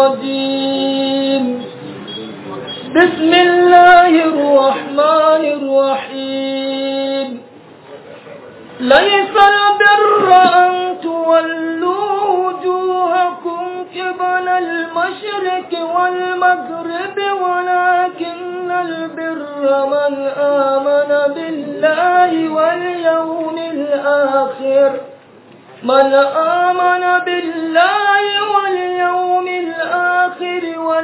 الرجيم بسم الله الرحمن الرحيم ليس البر أن تولوا وجوهكم قبل المشرق والمغرب ولكن البر من آمن بالله واليوم الآخر من آمن بالله واليوم الآخر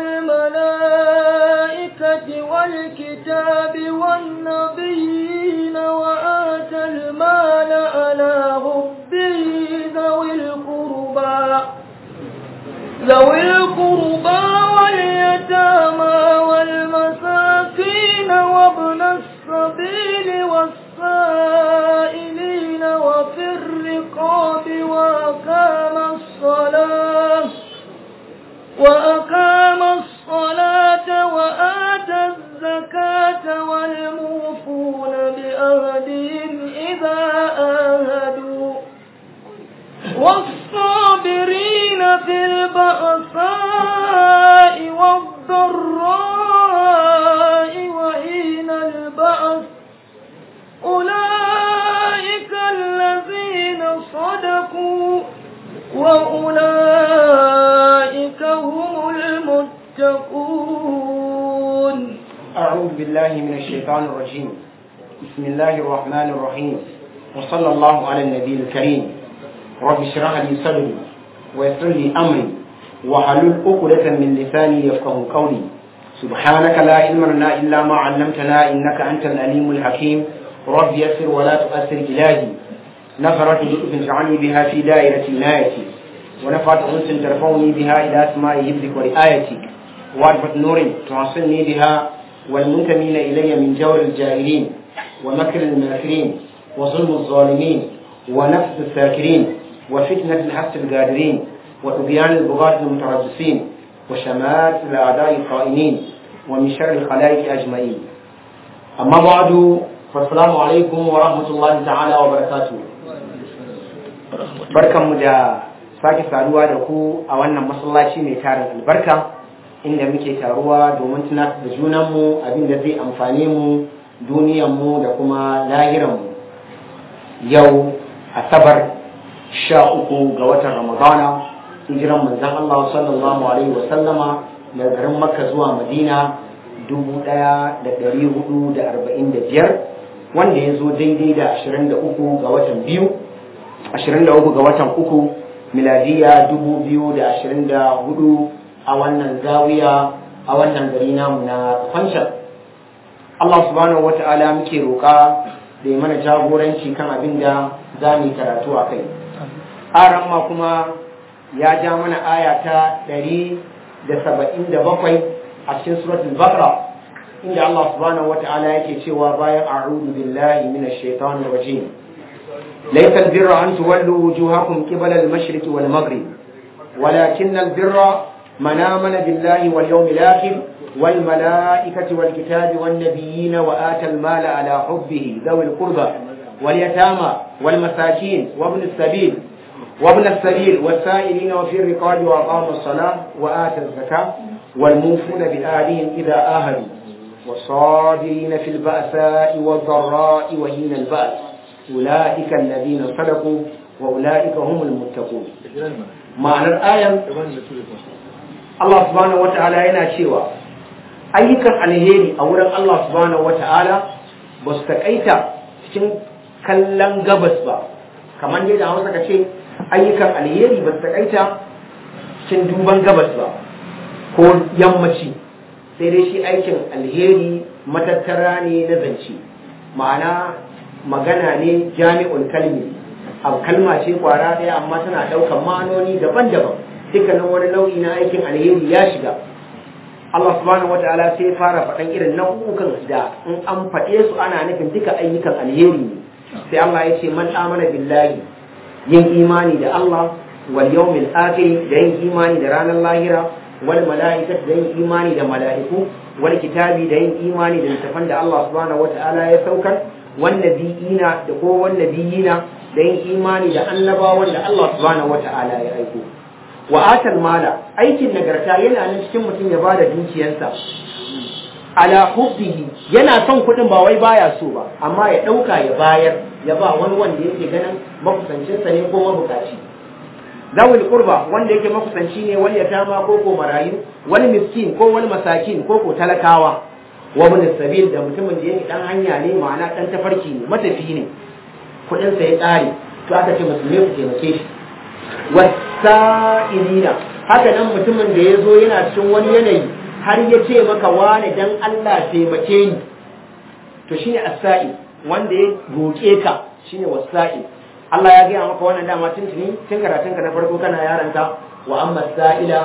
والملائكة والكتاب والنبيين وآتى المال على حبه ذوي القربى ذوي القربى واليتامى والمساكين وابن السبيل والسائلين وفي الرقاب وأقام الصلاة وأقام الصلاة وآتى الزكاة والموفون بأهدهم إذا آهدوا والصابرين في البأساء والضراء وحين البأس أولئك الذين صدقوا وأولئك هم المتقون أعوذ بالله من الشيطان الرجيم بسم الله الرحمن الرحيم وصلى الله على النبي الكريم رب اشرح لي صدري ويسر لي أمري وحلل عقدة من لساني يفقه قولي سبحانك لا علم لنا إلا ما علمتنا إنك أنت الأليم الحكيم رب يسر ولا تؤثر إلهي نفرت لطف اجعلني بها في دائرة عنايتي ونفعت أنس ترفعني بها إلى أسماء حفظك ورعايتك وعرفة نور توصلني بها والمنتمين إلي من جور الجاهلين ومكر الماكرين وظلم الظالمين ونفس الساكرين وفتنة الحبس القادرين وطغيان البغاة المتربصين وشمات الأعداء القائمين ومن شر الخلائق أجمعين أما بعد فالسلام عليكم ورحمة الله تعالى وبركاته barkanmu da sake saduwa da ku a wannan masallaci mai tarin albarka inda muke taruwa domin tunatar da junanmu abin da zai amfane mu duniyanmu da kuma lahiranmu yau asabar sha uku ga watan ramadana hijiran manzon Allah sallallahu alaihi wa sallama daga garin makka zuwa madina dubu ɗaya da ɗari hudu da arba'in da biyar wanda ya zo daidai da ashirin da uku ga watan biyu ashirin da uku ga watan uku miladiya dubu biyu da ashirin da hudu a wannan zawiya a wannan gari namu na fanshan Allah subhanahu wata'ala muke roƙa da ya mana jagoranci kan abin da za mu yi karatu a kai aran ma kuma ya ja mana aya ta ɗari da saba'in da bakwai a cikin suratul baqara inda Allah subhanahu wata'ala yake cewa bayan a'udhu billahi minash shaitanir rajim laysa albirra an tuwallu wujuhakum qibala al-mashriqi wal maghrib walakin albirra man amana billahi wal yawmil akhir wal malaikati wal kitabi wan nabiyyin wa ata al-mala ala hubbihi dhawil qurba wal yatama wal masakin wa ibn as-sabil وابن السبيل والسائلين وفي الرقاب وأقاموا الصلاة وآتوا الزكاة والموفون بآلهم إذا آهدوا والصابرين في البأساء والضراء وحين البأس أولئك الذين صدقوا وأولئك هم المتقون معنى الآية الله سبحانه وتعالى yana cewa ayyukan alheri a wurin Allah subhanahu wataala ba su takaita cikin kallon gabas ba kamar yadda Hausa ka ce ayyukan alheri ba su takaita cikin duban gabas ba ko yammaci sai dai shi aikin alheri matattara ne na zance ma'ana magana ne jami'ul kalmi abu kalma ce kwara ɗaya amma tana ɗaukar ma'anoni daban-daban dukkanin wani nau'i na aikin alheri ya shiga Allah subhanahu wa ta'ala sai fara faɗan irin nau'ukan da in an faɗe su ana nufin duka ayyukan alheri ne sai Allah ya ce man amana billahi yin imani da Allah wal yawmil akhir da yin imani da ranar lahira wal mala'ikat da yin imani da mala'iku wal kitabi da yin imani da littafan da Allah subhanahu wata'ala ya saukar wan nabiyina da ko wan nabiyina da yin imani da annabawan da Allah subhanahu wata'ala ya aiko wa atal mala aikin nagarta yana nan cikin mutum ya bada dukiyarsa ala hubbihi yana son kuɗin ba wai baya so ba amma ya ɗauka ya bayar ya ba wani wanda yake ganin makusancinsa ne ko mabukaci zawul qurba wanda yake makusanci ne wani yatama ko ko marayu wani miskin ko wani masakin ko ko talakawa wa min sabil da mutumin da yake dan hanya ne ma'ana dan tafarki ne matafi ne kudin sa ya kare to aka ce musulmi ku taimake shi wasa'ilina haka nan mutumin da ya zo yana cikin wani yanayi har ya ce maka wani dan Allah taimake ni to shine as-sa'i wanda ya roke ka shine wasa'il Allah ya gaya maka wannan dama tuntuni tun karatunka na farko kana yaranta wa amma sa'ila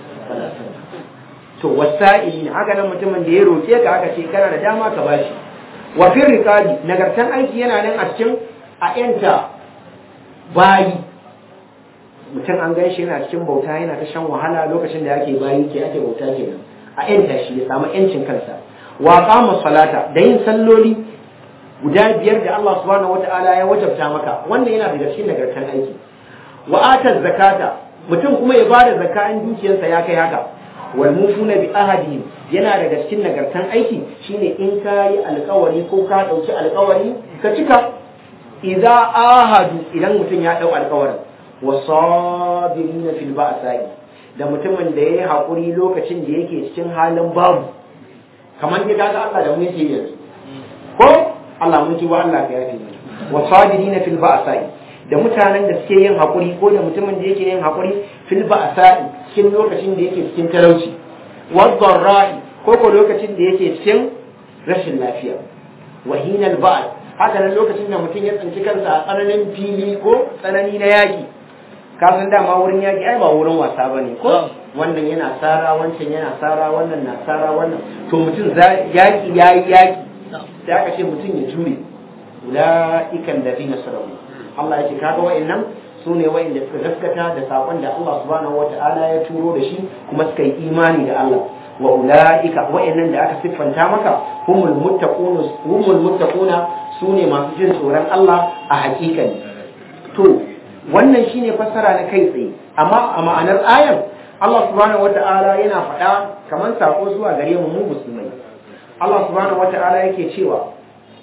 to wasa'ili ne haka nan mutumin da ya roke ka aka ce kana da dama ka bashi wa fil riqabi nagartan aiki yana nan a cikin a yanta bayi mutum an gan shi yana cikin bauta yana ta shan wahala lokacin da yake bayi ke ake bauta kenan a yanta shi ya samu yancin kansa wa qama salata da yin salloli guda biyar da Allah subhanahu wata'ala ya wajabta maka wannan yana daga cikin nagartan aiki wa atar zakata mutum kuma ya bada zakka in dukiyarsa ya kai haka wal mufuna bi ahadihim yana daga cikin nagartan aiki shine in ka yi alkawari ko ka dauki alkawari ka cika idza ahadu idan mutum ya dau alkawarin wa sabirina fil ba'sa'i da mutumin da yayi hakuri lokacin da yake cikin halin babu kamar da kaga Allah da mu yake yanzu ko Allah mun tuba Allah ka yafe wa sabirina fil ba'sa'i da mutanen da suke yin hakuri ko da mutumin da yake yin hakuri fil ba'sa'i cikin lokacin da yake cikin talauci wa dharra'i ko ko lokacin da yake cikin rashin lafiya wa hinal ba'd haka nan lokacin da mutum ya tsinci kansa a tsananin fili ko tsanani na yaki ka san dama wurin yaki ai ba wurin wasa bane ko wannan yana sara wancan yana sara wannan na sara wannan to mutum yaki yayi yaki sai aka ce mutum ya jure ula'ikan da zina sarauni Allah ya ce kaga wa'annan su ne wa'anda suka gaskata da sakon da Allah subhanahu wa ta'ala ya turo da shi kuma suka yi imani da Allah wa ula'ika wa'annan da aka siffanta maka humul muttaquna humul muttaquna su ne masu jin tsoron Allah a hakikani to wannan shine fassara na kai tsaye amma a ma'anar ayan Allah subhanahu wa ta'ala yana faɗa kamar sako zuwa gare mu mu musulmai Allah subhanahu wata'ala yake cewa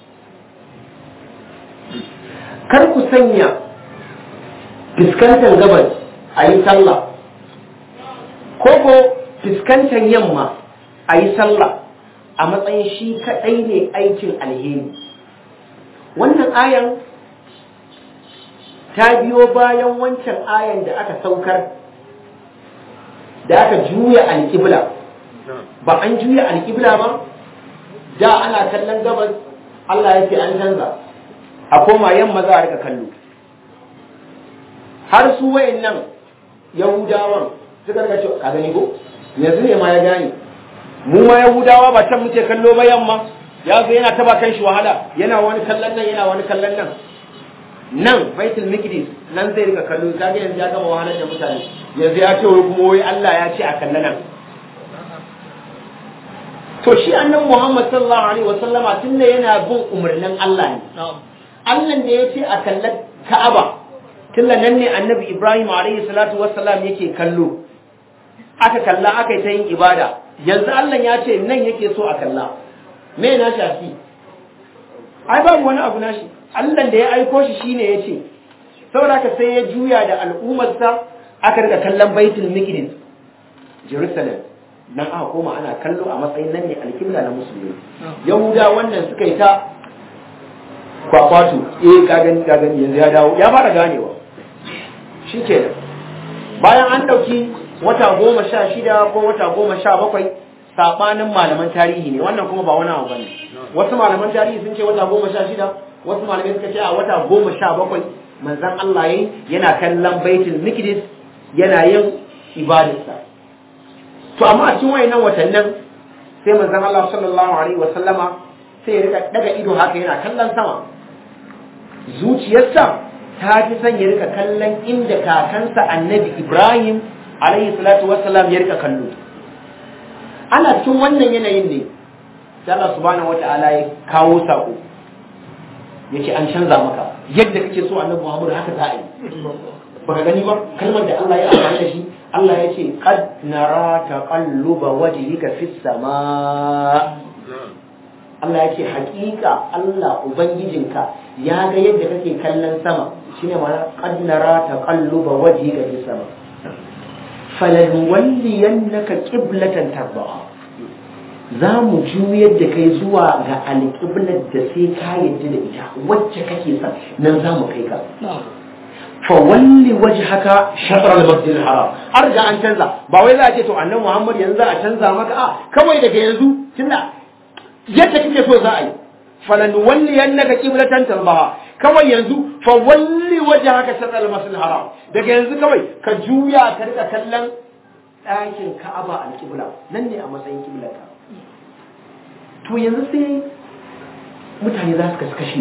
kar ku sanya fiskantar gabas a yi sallah ko ko fiskantar yamma a yi sallah a matsayin shi kaɗai ne aikin alheri wannan ayan ta biyo bayan wancan ayan da aka saukar da aka juya alƙibla ba an juya alƙibla ba da ana kallon gabas Allah ya ce an canza a koma yamma za a rika kallo har su wayannan yahudawan suka rika cewa ka gani ko yanzu ne ma ya gane mu ma yahudawa ba can muke kallo ba yamma ya zo yana taba kan shi wahala yana wani kallon nan yana wani kallon nan nan baitul miqdis nan zai rika kallo kaga yanzu ya gama wahalar da mutane yanzu ya ce wai kuma wai Allah ya ce a kallon nan to shi annan Muhammad sallallahu alaihi wa sallama tunda yana bin umarnin Allah ne Allah da ya ce a kallar Ka'aba tunda nan ne annabi Ibrahim alaihi salatu wassalam yake kallo aka kalla aka yi ta yin ibada yanzu Allah ya ce nan yake so a kalla me na shafi ai babu wani abu nashi Allah da ya aiko shi shine ya ce saboda haka sai ya juya da al'ummarsa aka rika kallon baitul miqdis Jerusalem nan aka koma ana kallo a matsayin nan ne alkibla na musulmi yahuda wannan suka yi ta kwakwatu eh ka gani ka gani yanzu ya dawo ya fara ganewa shi ke bayan an ɗauki wata goma sha shida ko wata goma sha bakwai saɓanin malaman tarihi ne wannan kuma ba wani abu bane wasu malaman tarihi sun ce wata goma sha shida wasu malamai suka ce a wata goma sha bakwai manzon Allah yayi yana kallon baitul miqdis yana yin ibadarsa to amma a cikin wayannan watannin sai manzon Allah sallallahu alaihi wasallama sai ya rika daga ido haka yana kallon sama zuciyarsa ta fi son ya rika kallon inda kakansa annabi Ibrahim alaihi salatu wassalam ya rika kallo ana cikin wannan yanayin ne sai Allah subhanahu wataala ya kawo sako yace an canza maka yadda kake so annabi Muhammad haka za a yi baka gani ba kalmar da Allah ya amfani da shi Allah ya ce qad nara taqalluba wajhika fis sama Allah ya ce hakika Allah ubangijinka ya ga yadda kake kallon sama shine ma'ana qad nara taqalluba wajhika fis sama falanuwalliyannaka qiblatan tardaha za mu juyar da kai zuwa ga alƙiblar da sai ka yadda da ita wacce kake son nan za mu kai ka fa walli wajhaka shatr al-masjid al-haram har ga an canza ba wai za a ce to annabi Muhammad yanzu za a canza maka a kawai daga yanzu tunda yadda kake so za a yi falan walli annaka qiblatan tarbaha kawai yanzu fa walli wajhaka shatr al-masjid al-haram daga yanzu kawai ka juya ka rika kallon ɗakin Ka'aba al-qibla nan ne a matsayin qiblarka to yanzu sai mutane za su kasu kashi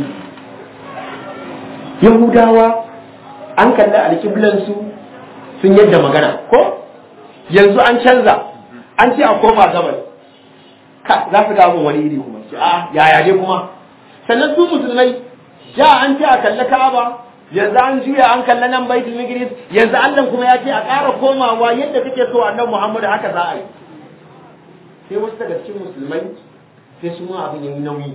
yahudawa an kalli alƙiblansu sun yadda magana ko yanzu an canza an ce a koma gabas ka za su gamun wani iri kuma ce a yaya dai kuma sannan su musulmai ja an ce a kalli ka'aba yanzu an juya an kalli nan baitul maqdis yanzu Allah kuma ya ce a ƙara komawa yadda kake so annabi Muhammad haka za a yi sai wasu daga cikin musulmai sai su ma abin yayi nauyi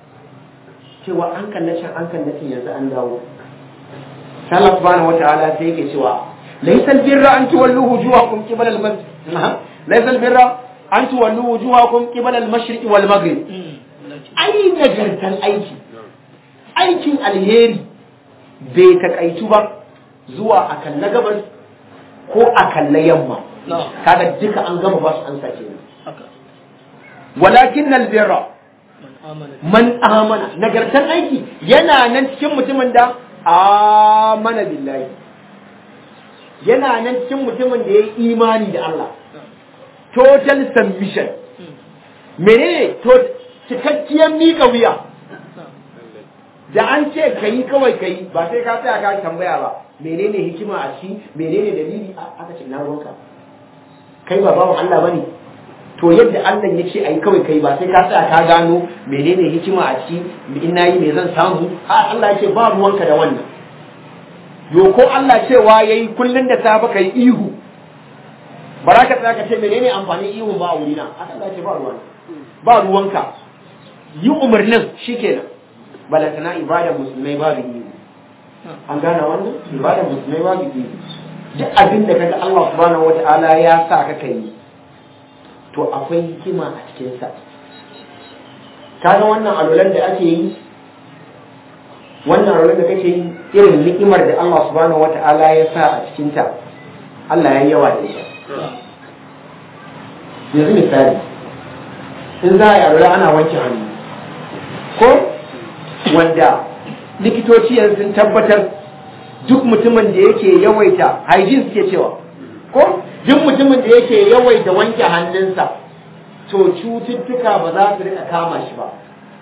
cewa an kalle can an kalle can yanzu an dawo sai Allah subhanahu wataala sai yake cewa laysal birra an tuwallu wujuhakum qibala al-masjid laysal birra an tuwallu wujuhakum qibala al-mashriq wal maghrib ai nagartan aiki aikin alheri bai takaitu ba zuwa a kalle gabas ko a kalle yamma kaga duka an gama ba su an sace ne walakin albirra man amana nagartan aiki yana nan cikin mutumin da amana billahi yana nan cikin mutumin da ya yi imani da Allah total submission menene to cikakkiyar miƙa wuya da an ce ka yi kawai ka yi ba sai ka tsaya ka tambaya ba menene hikima a ci menene dalili aka ce na ruwanka kai ba bawan Allah bane to yadda Allah ya ce ayi kawai kai ba sai ka tsaya ka gano menene hikima a ci in nayi me zan samu ha Allah ya ce ba ruwanka da wannan yo ko Allah cewa yayi kullun da safe kai ihu baraka tsaya ka ce menene amfanin ihu ba a wurina Allah ya ce ba ruwanka ba ruwanka yi umarnin shikenan balantana ibadar musulmai babu ihu an gane wannan ibadar musulmai babu ihu duk abin da kaga Allah subhanahu wata'ala ya sa ka kai to akwai hikima a cikin sa kaga wannan alolan da ake yi wannan alolan da kake yi irin ni'imar da Allah subhanahu wata'ala ya sa a cikin ta Allah ya yawa da ita yanzu misali in za a yi alola ana wanke hannu ko wanda likitoci yanzu sun tabbatar duk mutumin da yake yawaita hygiene suke cewa ko duk mutumin da yake yawaita wanke hannunsa to cututtuka ba za su rika kama shi ba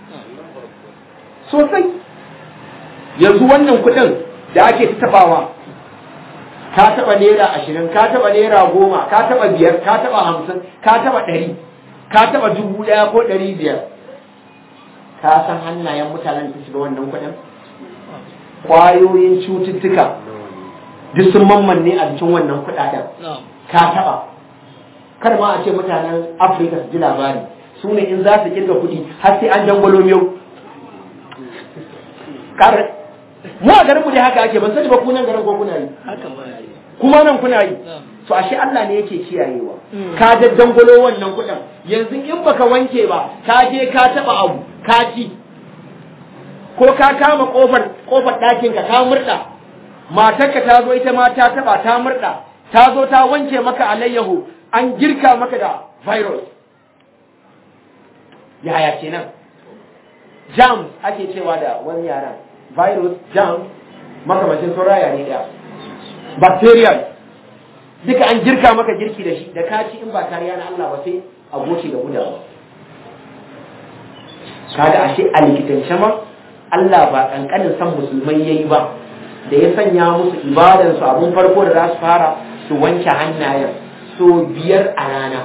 sosai yanzu wannan kudin da ake tabawa ka taba naira ashirin ka taba naira goma ka taba biyar ka taba hamsin ka taba ɗari ka taba dubu ɗaya ko ɗari biyar ka san hannayen mutanen da shiga wannan kudin kwayoyin cututtuka duk sun mammanne a cikin wannan kudaden ka taba kar ma a ce mutanen afirka su ji labari su ne in za su kirga kudi har sai an jangwalo miyau mu a garin mu dai haka ake ban sani ba ku nan garin ko kuna yi kuma nan kuna yi to ashe Allah ne yake kiyayewa ka da dangwalo wannan kudin yanzu in baka wanke ba ka je ka taba abu ka ci ko ka kama kofar kofar ɗakin ka ka murda matarka ta zo ita ma ta taba ta murda ta zo ta wanke maka alayyahu an girka maka da virus yaya kenan jam ake cewa da wani yaran virus jam makamacin sauraya ne ɗaya bacterial duka an girka maka girki da shi da ka ci in ba kariya na Allah ba sai a goce da gudawa kaga ashe a likitance ma Allah ba kankanin san musulmai yayi ba da ya sanya musu ibadan su abun farko da za su fara su wanke hannayen so biyar a rana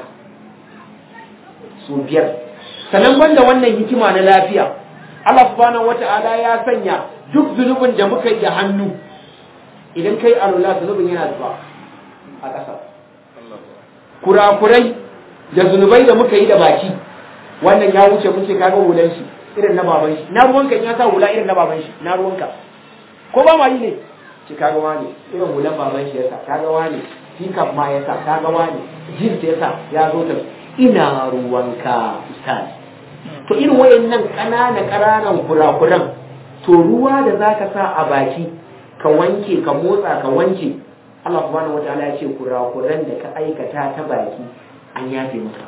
so biyar sannan banda wannan hikima na lafiya Allah subhanahu wata'ala ya sanya duk zunubin da muka yi da hannu idan kai alula zunubin yana zuba a ƙasa kurakurai da zunubai da muka yi da baki wannan ya wuce mun ce kaga hulan shi irin na baban shi na ruwanka in ya sa hula irin na baban shi na ruwanka ko ba ma yi ne ce kaga wani irin hulan baban shi yasa kaga wani hikam ma yasa kaga wani jins yasa ya zo ta ina ruwanka ustaz to irin wayannan ƙanana ƙananan kurakuran to ruwa da zaka sa a baki ka wanke ka motsa ka wanke Allah subhanahu wataala ya ce kurakuran da ka aikata ta baki an yafe maka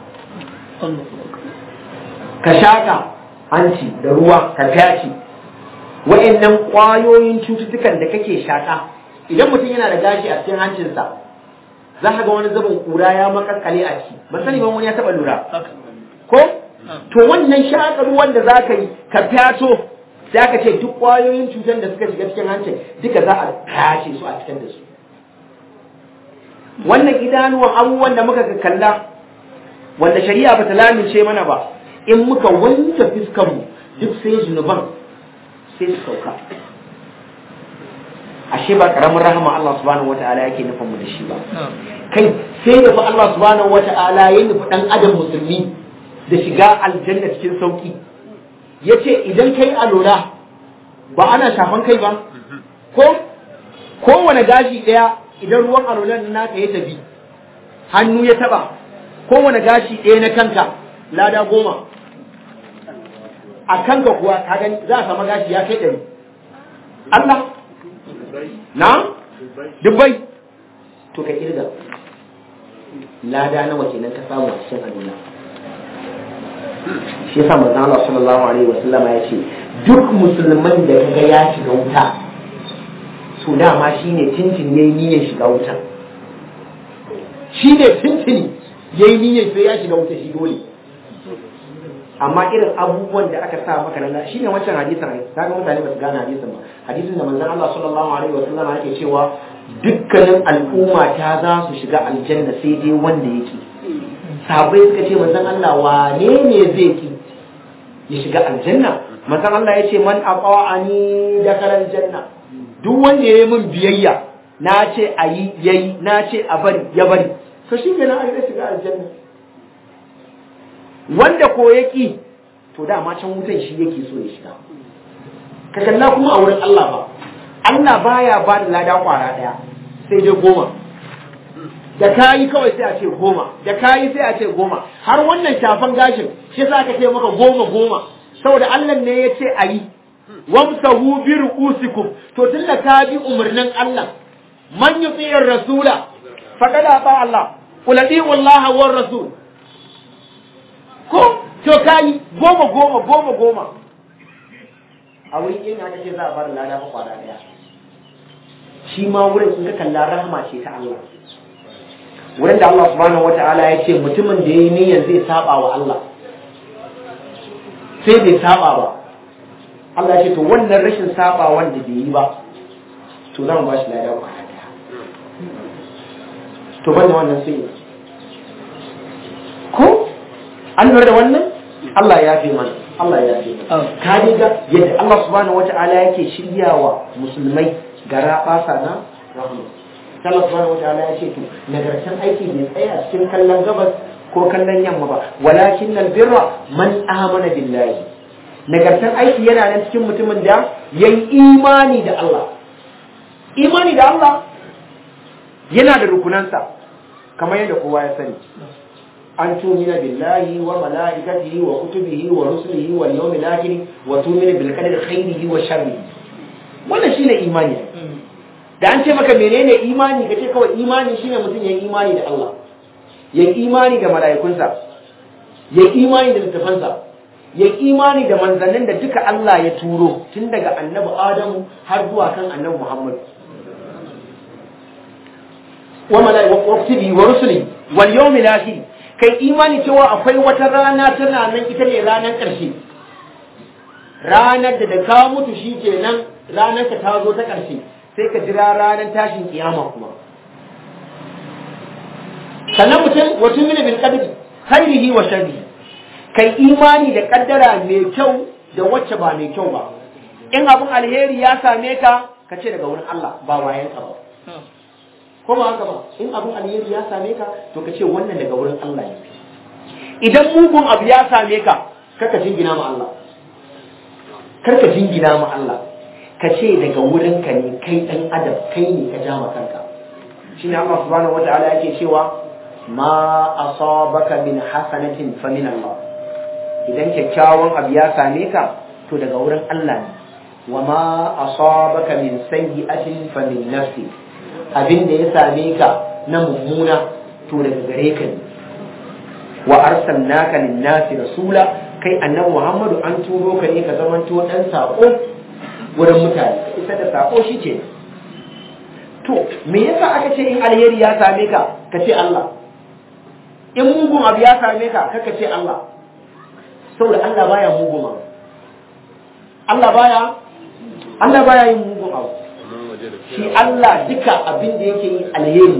ka shaka hanci da ruwa ka fyaci wa'annan ƙwayoyin cututtukan da kake shaka idan mutum yana da gashi a cikin hancinsa za ka ga wani zubin kura ya makaskale a ciki ba sani ban wani ya taba lura ko to wannan shaka ruwan da za ka yi ka fyato sai aka ce duk ƙwayoyin cutar da suka shiga cikin hancin duka za a kashe su a cikin da su wannan idanuwan abubuwan da muka kalla wanda shari'a ba ta lamince mana ba in muka wanke fiskanmu duk sai zunuban sai su sauka ashe ba karamin rahama Allah subhanahu wata'ala yake nufin mu da shi ba kai sai da fa Allah subhanahu wata'ala ya nufi dan adam musulmi da shiga aljanna cikin sauki yace idan kai alola ba ana shafan kai ba ko kowane gashi daya idan ruwan alolan naka ya tafi hannu ya taba kowane gashi ɗaya na kanka lada goma a kanka kuwa ka gani za a sama gashi ya kai ɗari Allah na dubbai to ka kirga lada nawa kenan ka samu a cikin aduna shi yasa manzon Allah sallallahu alaihi wasallam ya ce duk musulman da kaga ya shiga wuta to dama shine tintin yayi niyyar shiga wuta shine tintini yayi niyyar sai ya shiga wuta shi dole amma irin abubuwan da aka sa maka nan shine wancan hadisin ai kaga mutane ba su gane hadisin ba hadisin da manzon Allah sallallahu alaihi wa sallam yake cewa dukkanin al'umma ta za su shiga aljanna sai dai wanda yake sahabbai suka ce manzon Allah wane ne zai ki ya shiga aljanna manzon Allah ya ce man aqawani dakhala aljanna duk wanda ya yi min biyayya na ce a yi yayi na ce a bari ya bari to shi kenan ai zai shiga aljanna wanda ko ya ƙi to dama can wutan shi yake so ya shiga ka kalla kuma a wurin Allah ba Allah baya ba da lada kwara ɗaya sai dai goma da kayi kawai sai a ce goma da kayi sai a ce goma har wannan shafan gashin shi yasa aka ce maka goma goma saboda Allah ne ya ce a yi wamsahu bi ru'usikum to tunda ka bi umarnin Allah man yuti'ir rasula faqad ata Allah qul ati'u Allah war rasul ko to kai goma goma goma goma a wurin yin haka ce za a bar lada fa kwara daya shi ma wurin sun ka kalla rahama ce ta Allah wurin da Allah subhanahu wata'ala ya ce mutumin da yayi niyyar zai saba wa Allah sai bai saba ba Allah ya ce to wannan rashin saba wanda bai yi ba to zan ba shi lada kwara daya to banda wannan sai ko an lura da wannan Allah ya fi mana Allah ya fi mana ka ga yadda Allah subhanahu wata'ala yake shiryawa musulmai gara basa na rahama Allah subhanahu wata'ala ya ce to nagartan aiki bai tsaya cikin kallon gabas ko kallon yamma ba walakin al birra man amana billahi nagartan aiki yana nan cikin mutumin da yayi imani da Allah imani da Allah yana da rukunansa kamar yadda kowa ya sani أن تؤمن بالله وملائكته وكتبه ورسله واليوم الآخر وتؤمن بالقدر خيره وشره wannan shine imani da an ce maka menene imani kace kawai imani shine mutum ya imani da Allah ya imani da mala'ikunsa ya imani da littafansa ya imani da manzannin da duka Allah ya turo tun daga annabi Adamu har zuwa kan annabi Muhammad wa malaikatihi wa rusuli wal yawmil akhir kai imani cewa akwai wata rana tana nan ita ne ranar ƙarshe ranar da da ka mutu shi kenan ranar ka ta zo ta ƙarshe sai ka jira ranar tashin kiyama kuma sannan mutum wato mini bil qadri khairihi wa sharrihi kai imani da kaddara mai kyau da wacce ba mai kyau ba in abin alheri ya same ka ka ce daga wurin Allah ba wayan ka ba ko ba haka ba in abin alheri ya same ka to ka ce wannan daga wurin Allah ne idan mugun abu ya same ka kaka jingina ma Allah karka jingina ma Allah ka ce daga wurin ka ne kai dan adam kai ne ka ja ma kanka shine Allah subhanahu wataala yake cewa ma asabaka min hasanatin fa min Allah idan kyakkyawan abu ya same ka to daga wurin Allah ne wa ma asabaka min sayyi'atin fa min nafsi abin da ya same ka na mummuna to daga gare ka ne wa arsalnaka lin-nasi rasula kai annabi Muhammadu an turo ka ne ka zamanto dan sako wurin mutane isa da sako shike to me yasa aka ce in alheri ya same ka ka ce Allah in mugun abu ya same ka ka ce Allah saboda Allah baya mugun abu Allah baya Allah baya yin mugun abu shi Allah duka abin da yake yi alheri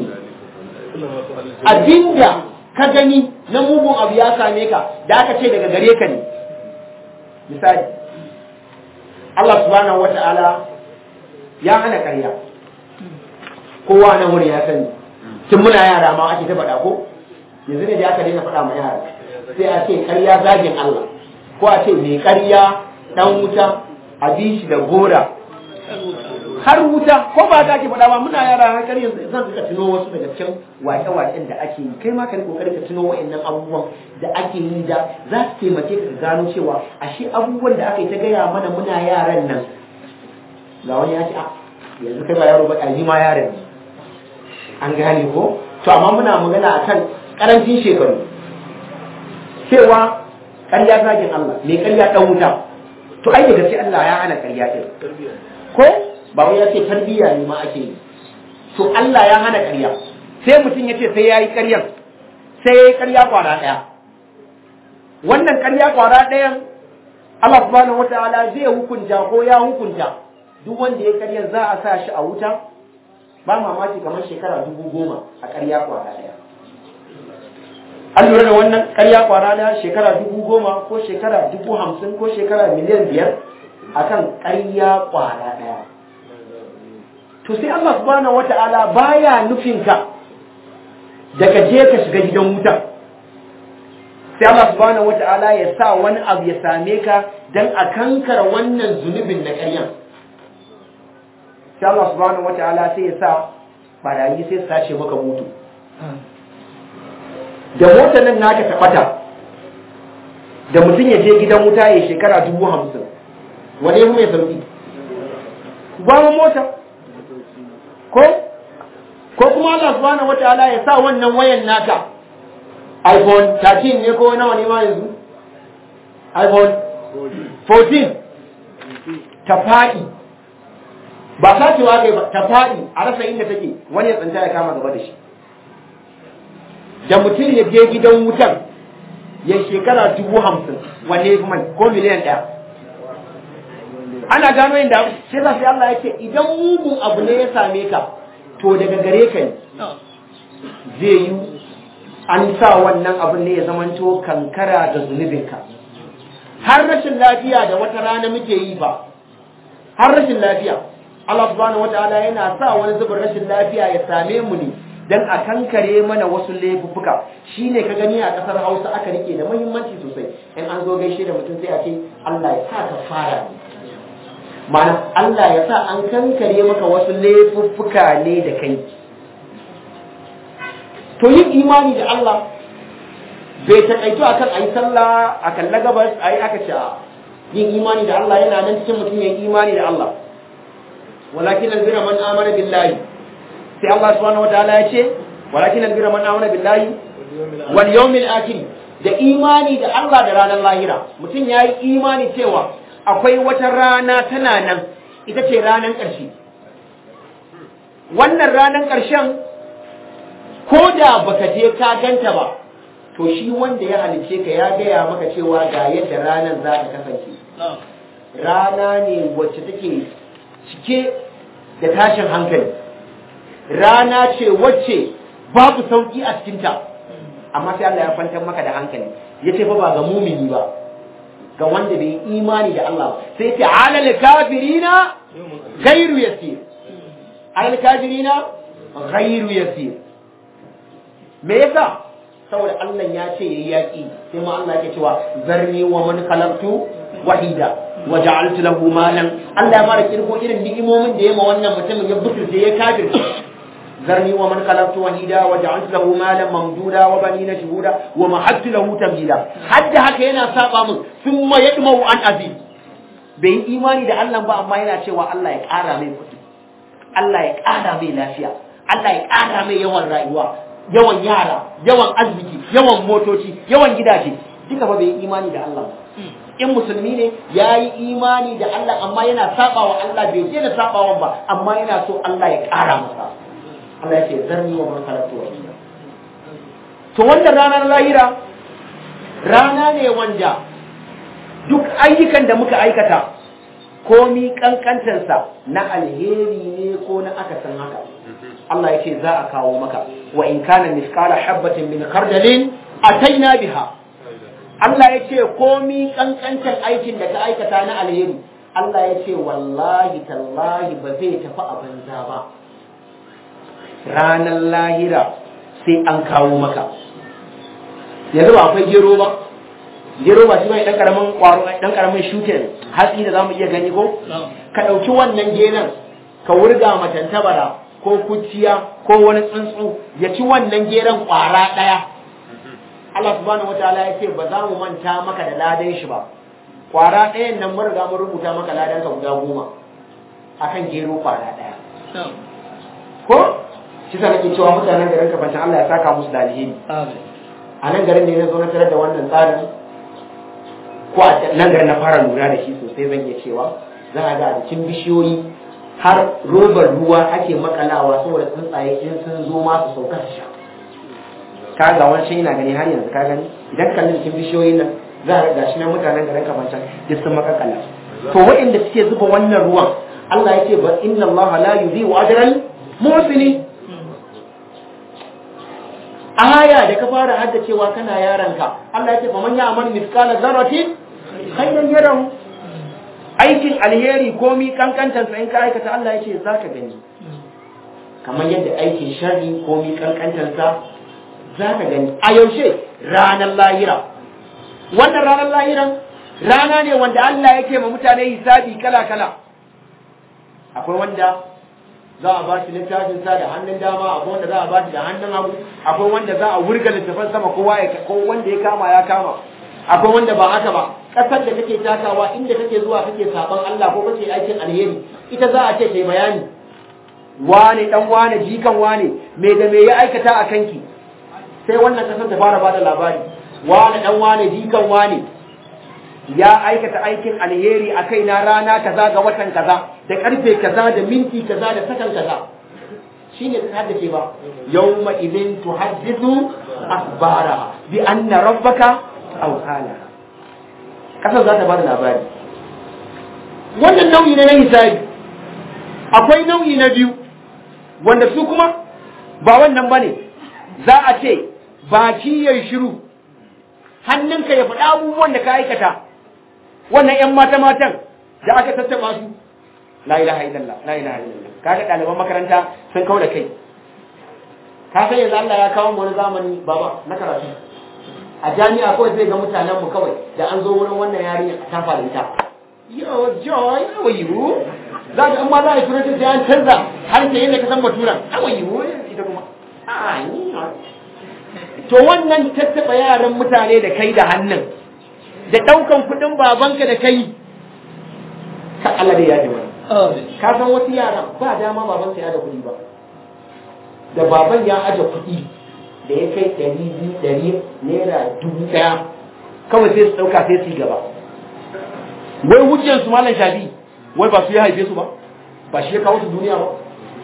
abinda ka gani na mugun abu ya same ka da aka ce daga gare ka ne misali Allah subhanahu wata'ala ya hana ƙarya kowa nan wuri ya sani tun muna yara ma ake ta faɗa ko yanzu ne da aka daina faɗa ma yara sai a ce ƙarya zagin Allah ko a ce mai ƙarya ɗan wuta a bi shi da gora har wuta ko ba ta ke faɗa ba muna yara har kar yanzu zan ka tuno wasu daga cikin waƙe-waƙen da ake yi kai ma ka kokari ka tuno wa'annan abubuwan da ake yi da za su taimake ka gano cewa ashe abubuwan da aka yi ta gaya mana muna yaran nan ga wani ya ce a yanzu kai ba yaro ba ɗaji ma yaran ne an gane ko to amma muna magana akan karancin shekaru cewa ƙarya zagin Allah mai ƙarya ɗan wuta to ai daga sai Allah ya hana ƙarya ɗin ko ba wai ya ce tarbiyya ne ma ake yi to Allah ya hana ƙarya sai mutum ya ce sai ya yi ƙaryan sai ya yi ƙarya kwara ɗaya wannan ƙarya kwara ɗayan Allah subhanahu wataala zai hukunta ko ya hukunta duk wanda ya ƙarya za a sa shi a wuta ba mamaki kamar shekara dubu goma a ƙarya kwara ɗaya an lura da wannan ƙarya kwara ɗaya shekara dubu goma ko shekara dubu hamsin ko shekara miliyan biyar akan ƙarya kwara ɗaya to sai Allah subhanahu wata'ala baya nufin ka da ka je ka shiga gidan wuta sai Allah subhanahu wata'ala ya sa wani abu ya same ka dan a kankara wannan zunubin na ƙaryan sai Allah subhanahu wata'ala sai ya sa barayi sai su sace maka mutu da motar nan naka taɓata da mutum ya je gidan wuta ya shekara dubu hamsin wani ya mai sauki gwamnan mota ko ko kuma Allah subhanahu wataala ya sa wannan wayan naka iPhone 13 ne ko nawa ne ma yanzu iPhone 14 ta faɗi ba sacewa kai ba ta faɗi a rasa inda take wani ya tsanta ya kama gaba da shi da mutum ya je gidan wutan ya shekara dubu hamsin wanne ya fi mai ko miliyan ɗaya ana gano yin da sai za sai Allah ya ce idan mugun abu ne ya same ka to daga gare ka ne zai yi an sa wannan abin ne ya zamanto kankara da zunubinka har rashin lafiya da wata rana muke yi ba har rashin lafiya Allah subhanahu wataala yana sa wani zubin rashin lafiya ya same mu ne dan a kankare mana wasu laifuffuka shine ka gani a kasar Hausa aka rike da muhimmanci sosai in an zo gaishe da mutum sai a ce Allah ya sa ka fara mana Allah ya sa an kankare maka wasu laifuffuka ne da kai to yin imani da Allah bai taƙaito akan ayi sallah a kalla gabas ayi aka ce yin imani da Allah yana nan cikin mutum yin imani da Allah walakin albira man amana billahi sai Allah subhanahu wataala ya ce walakin albira man amana billahi wal yawmil akhir da imani da Allah da ranar lahira mutum yayi imani cewa akwai wata rana tana nan ita ce ranar ƙarshe wannan ranar ƙarshen ko da baka je ka ganta ba to shi wanda ya halice ka ya gaya maka cewa ga yadda ranar za ta kasance rana ne wacce take cike da tashin hankali rana ce wacce babu sauki a cikinta amma sai Allah ya kwantar maka da hankali ya ce fa ba ga mumini ba ga wanda bai imani da Allah sai ce alal kafirina gairu yasir alal kafirina ghairu yasir me yasa saboda Allah ya ce yayi yaki sai ma Allah yake cewa zarni wa man khalaqtu wahida wa ja'altu lahu malan Allah ya fara kirgo irin ni'imomin da ya ma wannan mutumin ya butulce ya kafirce zarni wa man khalaqtu wahida wa ja'altu lahu malan mamduda wa banina shuhuda wa mahattu lahu tabdila hadda haka yana saba min thumma yadmu an azim bai yi imani da Allah ba amma yana cewa Allah ya ƙara mai kuɗi Allah ya ƙara mai lafiya Allah ya ƙara mai yawan rayuwa yawan yara yawan arziki yawan motoci yawan gidaje duka ba bai yi imani da Allah ba in musulmi ne ya yi imani da Allah amma yana saba wa Allah bai je da sabawan ba amma yana so Allah ya ƙara masa Allah ya ce zarni wa man khalaqtu wahida to wannan ranar lahira rana ne wanda duk ayyukan da muka aikata komi kankantarsa na alheri ne ko na akasin haka Allah ya ce za a kawo maka wa in kana misqala habatin min khardalin ataina biha Allah ya ce komi kankantar aikin da ka aikata na alheri Allah ya ce wallahi tallahi ba zai tafi a banza ba ranar lahira sai an kawo maka yanzu ba akwai gero ba gero ba shi bai dan karamin kwaro dan karamin shuke hatsi da zamu iya gani ko ka dauki wannan genan ka wurga matantabara ko kuciya ko wani tsuntsu ya ci wannan geran kwara daya Allah subhanahu wataala ya ce ba za mu manta maka da ladan shi ba kwara ɗayan nan mun riga mun rubuta maka ladan ka guda goma akan gero kwara daya ko shi sa nake cewa mutanen garin kafancin Allah ya saka musu da alheri a nan garin ne na zo na tarar da wannan tsarin ko a nan garin na fara lura da shi sosai zan iya cewa za a ga a cikin bishiyoyi har robar ruwa ake makalawa saboda tsuntsaye in sun zo ma su sauka su sha ka ga wancan yana gani har yanzu ka gani idan kallon cikin bishiyoyin nan za a ga shi nan mutanen garin kafancan duk sun makakala to waɗanda suke zuba wannan ruwan Allah ya ce ba inna Allah la yudhi'u ajral muhsinin aya da ka fara haddacewa kana yaranka Allah ya ce fa man ya'mal mithqala dharratin khairan yarahu aikin alheri komi kankantar sa in ka aikata Allah ya ce zaka gani kamar yadda aikin sharri komi kankantar sa zaka gani a yaushe ranar lahira wannan ranar lahiran rana ne wanda Allah yake ma mutane hisabi kala kala akwai wanda za a ba shi littafin sa da hannun dama akwai wanda za a ba shi da hannun hagu akwai wanda za a wurga littafin sama kowa ya ko wanda ya kama ya kama akwai wanda ba haka ba kasar da kake takawa inda kake zuwa kake saban Allah ko kake aikin alheri ita za a ce kai bayani wane dan wane jikan wane me da me ya aikata a kanki sai wannan kasar ta fara bada labari wane dan wane jikan wane ya aikata aikin alheri a kai na rana kaza ga watan kaza da karfe kaza da minti kaza da sakan kaza shine ta haddace ba yawma idin tuhaddithu akhbara bi anna rabbaka aw qala kasar za ta bada labari wannan nau'i ne na hisabi akwai nau'i na biyu wanda su kuma ba wannan bane za a ce baki yayi shiru hannunka ya faɗa abubuwan da ka aikata wannan ƴan mata matan da aka tattaba su la ilaha illallah la ilaha illallah kaga ɗaliban makaranta sun kawo da kai ka san yanzu Allah ya kawo mu wani zamani baba na karatu a jami'a kawai zai ga mutanen mu kawai da an zo wurin wannan yarinya a tafa da ita yo joy how are you za ka amma za a yi turanci sai an canza har ke yadda ka san baturan how are you ita kuma a ni to wannan tattaba yaran mutane da kai da hannun da ɗaukan kuɗin babanka da kai ka Allah dai ya ji mana ka san wasu yara ba dama baban ya da kuɗi ba da baban ya aje kuɗi da ya kai ɗari biyu ɗari naira dubu ɗaya kawai sai su ɗauka sai su yi gaba wai hujjar su malam shafi wai ba su ya haife su ba ba shi ya kawo su duniya ba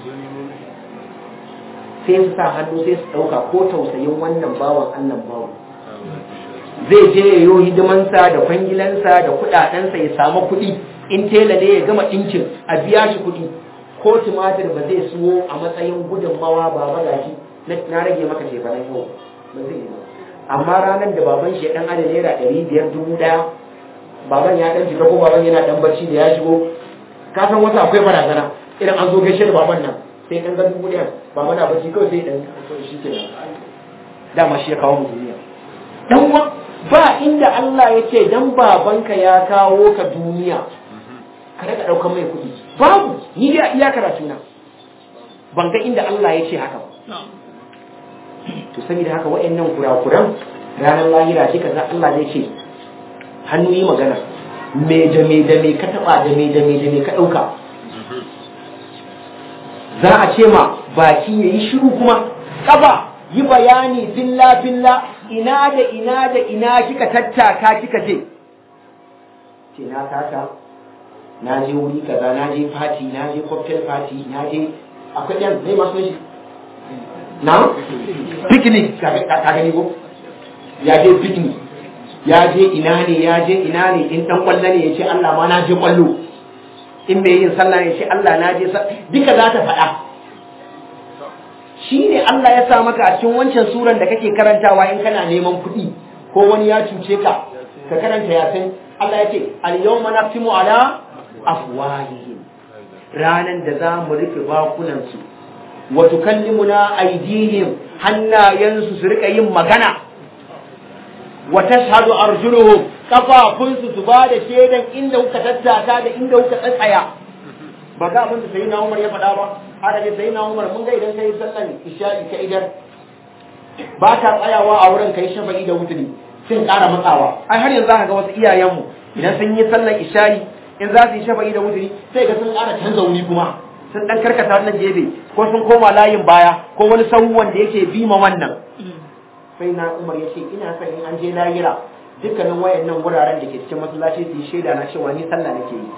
sai su sa hannu sai su ɗauka ko tausayin wannan bawan annan bawan zai je ya yi hidimansa da kwangilansa da kuɗaɗensa ya samu kuɗi in tela ne ya gama ɗinkin a biya shi kuɗi ko tumatir ba zai siyo a matsayin gudunmawa ba ba gashi na rage maka shefanen yau ba zai yi ba amma ranar da baban shi ya ɗan ada naira ɗari biyar dubu ɗaya baban ya ɗan shiga ko baban yana ɗan barci da ya shigo ka san wata akwai barazana idan an zo gaishe da baban nan sai dan ga dubu ɗaya ba mana bacci kawai sai dan shi ke dama shi ya kawo mu duniya dan wa ba inda Allah ya ce dan babanka ya kawo ka duniya ka daga ɗaukar mai kuɗi babu ni dai iya karatu na ban ga inda Allah ya ce haka ba to saboda haka waɗannan kurakuran ranar lahira shi kaza Allah zai ce hannu yi magana me da me da me ka taba da me da me da me ka dauka za a ce ma baki yayi shiru kuma kafa yi bayani billa billa ina da ina da ina kika tattaka kika je ce na taka na je wuri kaza na je party na je cocktail party na je akwai ɗan zai masu shi na picnic ka gani ko ya je picnic ya je ina ne ya je ina ne in dan kwallo ne ya ce Allah ma na je kwallo in mai yin sallah ya ce Allah na je duka za ta faɗa shi ne Allah ya sa maka a cikin wancan suran da kake karantawa in kana neman kuɗi ko wani ya cuce ka ka karanta yasin Allah ya ce al-yawma naftimu ala afwahihim ranan da za mu rufe bakunan su wa tukallimuna aydihim hannayensu su rika yin magana wa tashhadu arjuluhum kafafunsu su ba da shaidan inda kuka tattaka da inda kuka tsatsaya ba ga abin da sai na Umar ya faɗa ba haka ne sai na Umar mun ga idan kai sallan isha'i ka idan ba ta tsayawa a wurin kai shafa'i da wuturi sun ƙara matsawa ai har yanzu zaka ga wasu iyayenmu idan sun yi sallan isha'i in za su yi shafa'i da wuturi sai ga sun ƙara canza wuri kuma sun dan karkata wannan gefe ko sun koma layin baya ko wani sahu wanda yake bima wannan sai na umar ya ce ina son in an je layira dukkanin wayannan wuraren da ke cikin masallaci su yi shaida na cewa ni sallah nake yi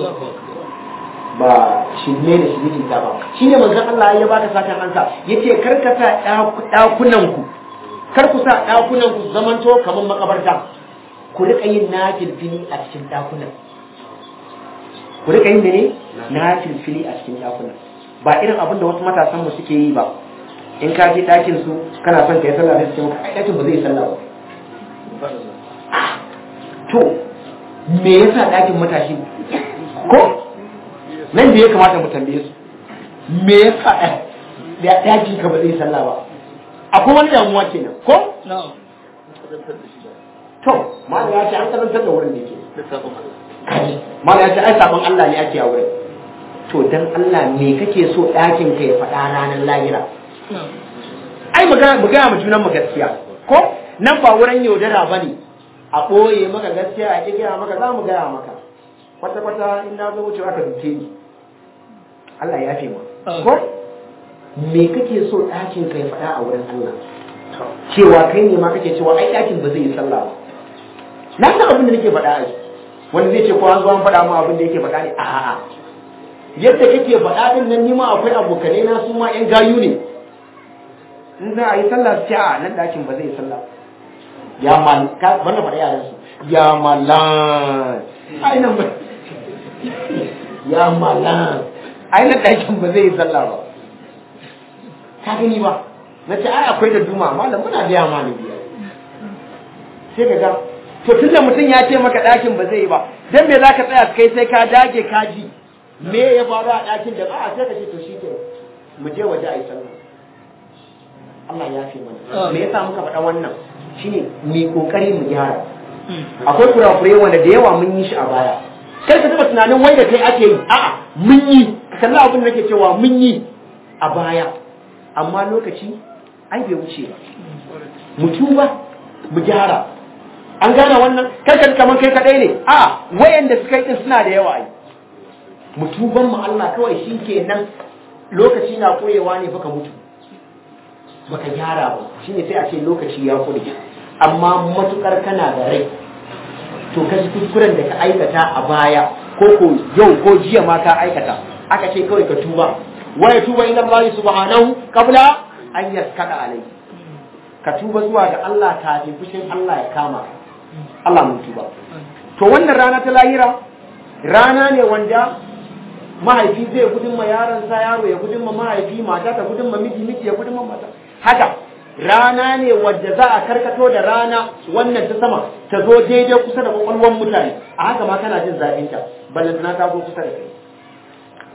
ba shirme da shirme ta ba shi ne manzon Allah ya baka satan ansa yace kar ka sa dakunan ku kar ku sa dakunan ku zamanto kamar makabarta ku rika yin nafil fili a cikin dakunan ku rika yin mene nafil fili a cikin dakunan ba irin abin da wasu matasan mu suke yi ba in ka je ɗakin su kana son ka yi sallah da su ce maka ai ɗakin ba zai yi sallah ba to me yasa ɗakin matashi ko nan da ya kamata mu tambaye su me yasa ɗakin ka ba zai yi sallah ba akwai wani damuwa kenan ko to malam ya ce an karantar da wurin ne ke kaji malam ya ce ai sabon Allah ne ake a wurin to dan Allah me kake so ɗakin ka ya faɗa ranar lahira ai mu gaya mu junan mu gaskiya ko nan ba wurin yaudara ba ne a ɓoye maka gaskiya a gaya maka za mu gaya maka kwata kwata in na zo wucewa ka duke ni Allah ya fi ma ko me kake so ɗakin ka ya faɗa a wurin Allah cewa kai ne ma kake cewa ai ɗakin ba zai yi sallah ba na san abin da nake faɗa a wanda zai ce ko an zo an faɗa ma abin da yake faɗa ne a'a yadda kake faɗa din nan nima akwai abokanai na su ma ƴan gayu ne in za a yi sallah su ce a nan ɗakin ba zai yi sallah ya mal ka banda faɗa yaran su ya malan ai nan ba ya malan ai nan ɗakin ba zai yi sallah ba ka gani ba na ce ai akwai da duma malam muna biya ma ni biya sai ka ga to tunda mutum ya ce maka ɗakin ba zai yi ba dan me zaka tsaya kai sai ka dage ka ji me ya faru a ɗakin da ba a sai ka ce to shi ke mu je waje a yi sallah Allah ya fi mana me yasa muka faɗa wannan shine mu kokari mu gyara akwai kurakurai wanda da yawa mun yi shi a baya kar ka taba tunanin wai da kai ake yi a'a mun yi ka kalli abin da nake cewa mun yi a baya amma lokaci ai bai wuce ba mu tuba mu gyara an gane wannan kar ka kaman kai kadai ne a wayanda suka yi din suna da yawa ai mu tuban mu Allah kawai shi kenan lokaci na koyewa ne baka mutu baka gyara ba shine sai a ce lokaci ya kure amma matukar kana da rai to ka ji kuskuren da ka aikata a baya ko ko yau ko jiya ma ka aikata aka ce kawai ka tuba wa ya tuba ila Allah subhanahu qabla an yaskada alai ka tuba zuwa ga Allah kafin fushin Allah ya kama Allah mun tuba to wannan rana ta lahira rana ne wanda mahaifi zai gudun ma yaronsa yaro ya gudun ma mahaifi mata ta gudun ma miji miji ya gudun ma mata haka rana ne wadda za a karkato da rana wannan ta sama ta zo daidai kusa da kwakwalwan mutane a haka ma kana jin zafin ta ballan na ta zo kusa da kai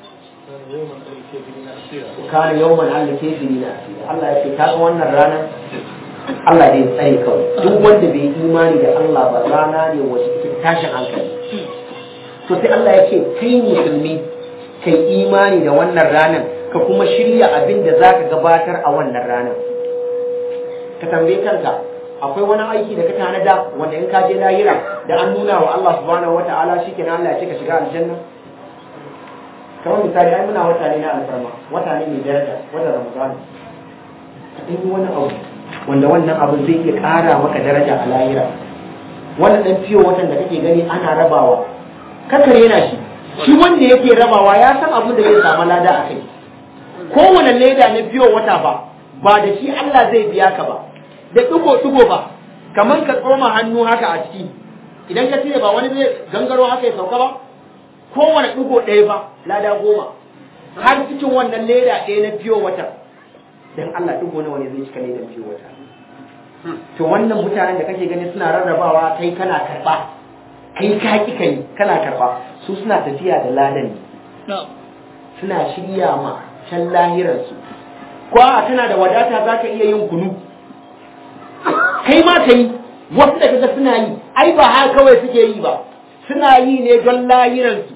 kana yawman Allah ke na Allah ya ce kaga wannan ranar Allah zai tsare kawai duk wanda bai yi imani da Allah ba rana ne wacce take tashin hankali to sai Allah ya ce kai musulmi kai imani da wannan ranar ka kuma shirya abin da zaka gabatar a wannan ranar ka tambaye kanka akwai wani aiki da ka tanada wanda in ka je lahira da an nuna wa Allah subhanahu wataala shikenan Allah ya ce ka shiga aljanna kamar misali ai muna wata ne na alfarma wata ne mai daraja wata ramadan ka ɗan wani abu wanda wannan abu zai iya ƙara maka daraja a lahira wannan ɗan fiyo watan da kake gani ana rabawa kakar yana shi shi wanda yake rabawa ya san abin da zai samu lada a kai kowane leda na fiyo wata ba ba da shi Allah zai biya ka ba da ɗigo-ɗigo ba kamar ka tsoma hannu haka a ciki idan ka cire ba wani zai gangaro haka ya sauka ba kowane ɗigo ɗaya ba lada goma har cikin wannan leda ɗaya na fiyo wata don Allah ɗigo nawa ne zai cika ledan fiyo wata to wannan mutanen da kake gani suna rarrabawa kai kana karɓa kai ka ki kai kana karɓa su suna tafiya da ladan ne suna shirya ma can lahirarsu ko a tana da wadata za ka iya yin kunu kai ma ka yi wasu da kaga suna yi ai ba haka kawai suke yi ba suna yi ne don lahirarsu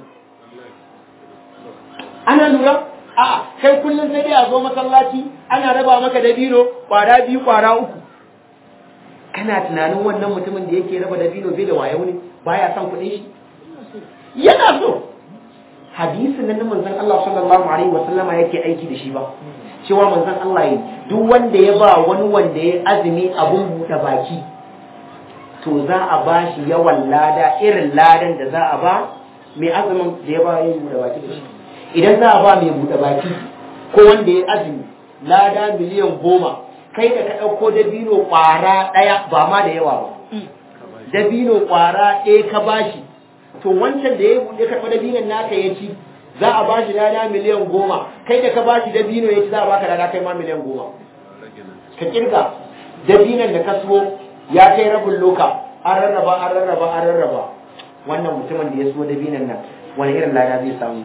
ana lura a kai kullum sai dai a zo masallaci ana raba maka dabino kwara biyu kwara uku kana tunanin wannan mutumin da yake raba dabino bai da wayo ne baya son kuɗin shi yana so hadisin nan manzon Allah sallallahu alaihi wa sallama yake aiki da shi ba cewa manzon Allah yi duk wanda ya ba wani wanda ya azumi abun buɗe baki to za a ba shi yawan lada irin ladan da za a ba mai azumin da ya ba yin buɗe baki da shi idan za a ba mai buɗe baki ko wanda ya azumi lada miliyan goma kai da ka ɗauko dabino ƙwara ɗaya ba ma da yawa ba dabino ƙwara ɗaya ka bashi to wancan da ya buɗe karɓi dabinon naka ya ci za a ba shi lada miliyan goma kai da ka ba shi dabino ya ci za a baka lada kai ma miliyan goma ka kirga dabinon da ka so ya kai rabin loka an rarraba an rarraba an rarraba wannan mutumin da ya so dabinon nan wani irin lada zai samu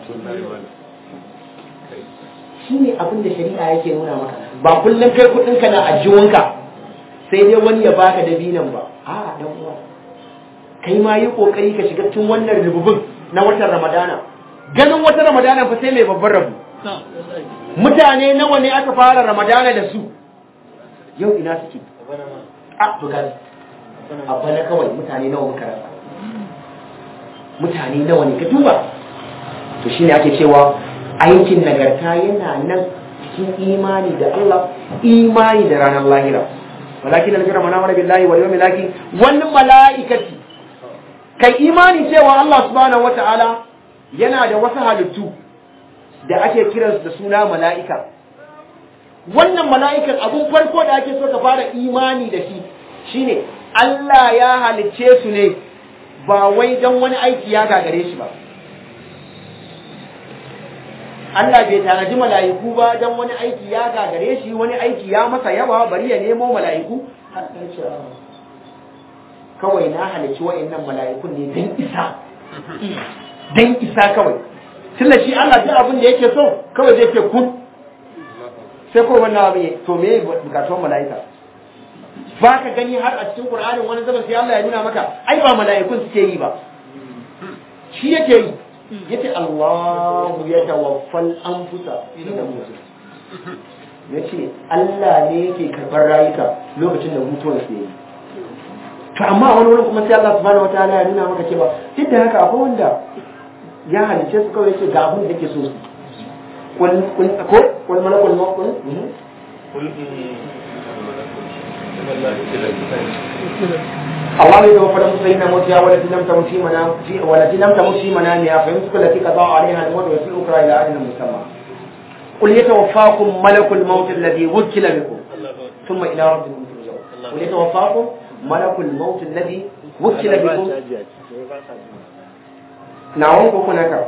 shi ne abin da shari'a yake nuna maka ba kullum kai kuɗinka na ajiyunka sai dai wani ya baka dabinon ba a dan uwa kai ma yi kokari ka shiga cikin wannan rububin na watan ramadana ganin wata ramadana fa sai mai babban rabu mutane nawa ne aka fara ramadana da su yau ina suke a bugar a bana kawai mutane nawa muka rasa mutane nawa ne ka duba to shine ake cewa aikin nagarta yana nan cikin imani da Allah imani da ranar lahira walakin al-birra man amana billahi wal yawmil akhir wal malaikati kai imani cewa Allah subhanahu wataala yana da wasu halittu da ake kiransu da suna mala'ika wannan mala'ikan abun farko da ake so ka fara imani da shi shine Allah ya halicce su ne ba wai don wani aiki ya gagare shi ba Allah bai tanaji mala'iku ba don wani aiki ya gagare shi wani aiki ya masa yawa bari ya nemo mala'iku kawai na halicci wa'annan mala'ikun ne don isa don isa kawai tunda shi Allah duk abin da yake so kawai zai ce kun sai ko wannan abin to me bukatuwan mala'ika ba ka gani har a cikin Qur'anin wani zaman sai Allah ya nuna maka ai ba mala'ikun suke yi ba shi yake yi yace Allahu ya tawaffal anfusa ina mutu yace Allah ne yake karbar rayuka lokacin da mutuwar su yi to amma wani wurin kuma sai Allah subhanahu wataala ya nuna maka cewa duk da haka akwai wanda ya halice su kawai yace ga abin da yake so su kun kun ko kun malakul maut الله يتوفى الأنفس حين موتها والتي لم تمت في منام والتي لم تمت في منامها فيمسك التي قضى عليها الموت ويرسل الأخرى إلى أجل مسمى قل يتوفاكم ملك الموت الذي وكل بكم ثم إلى ربكم ترجعون قل يتوفاكم ملك الموت الذي وكل بكم نعم هناك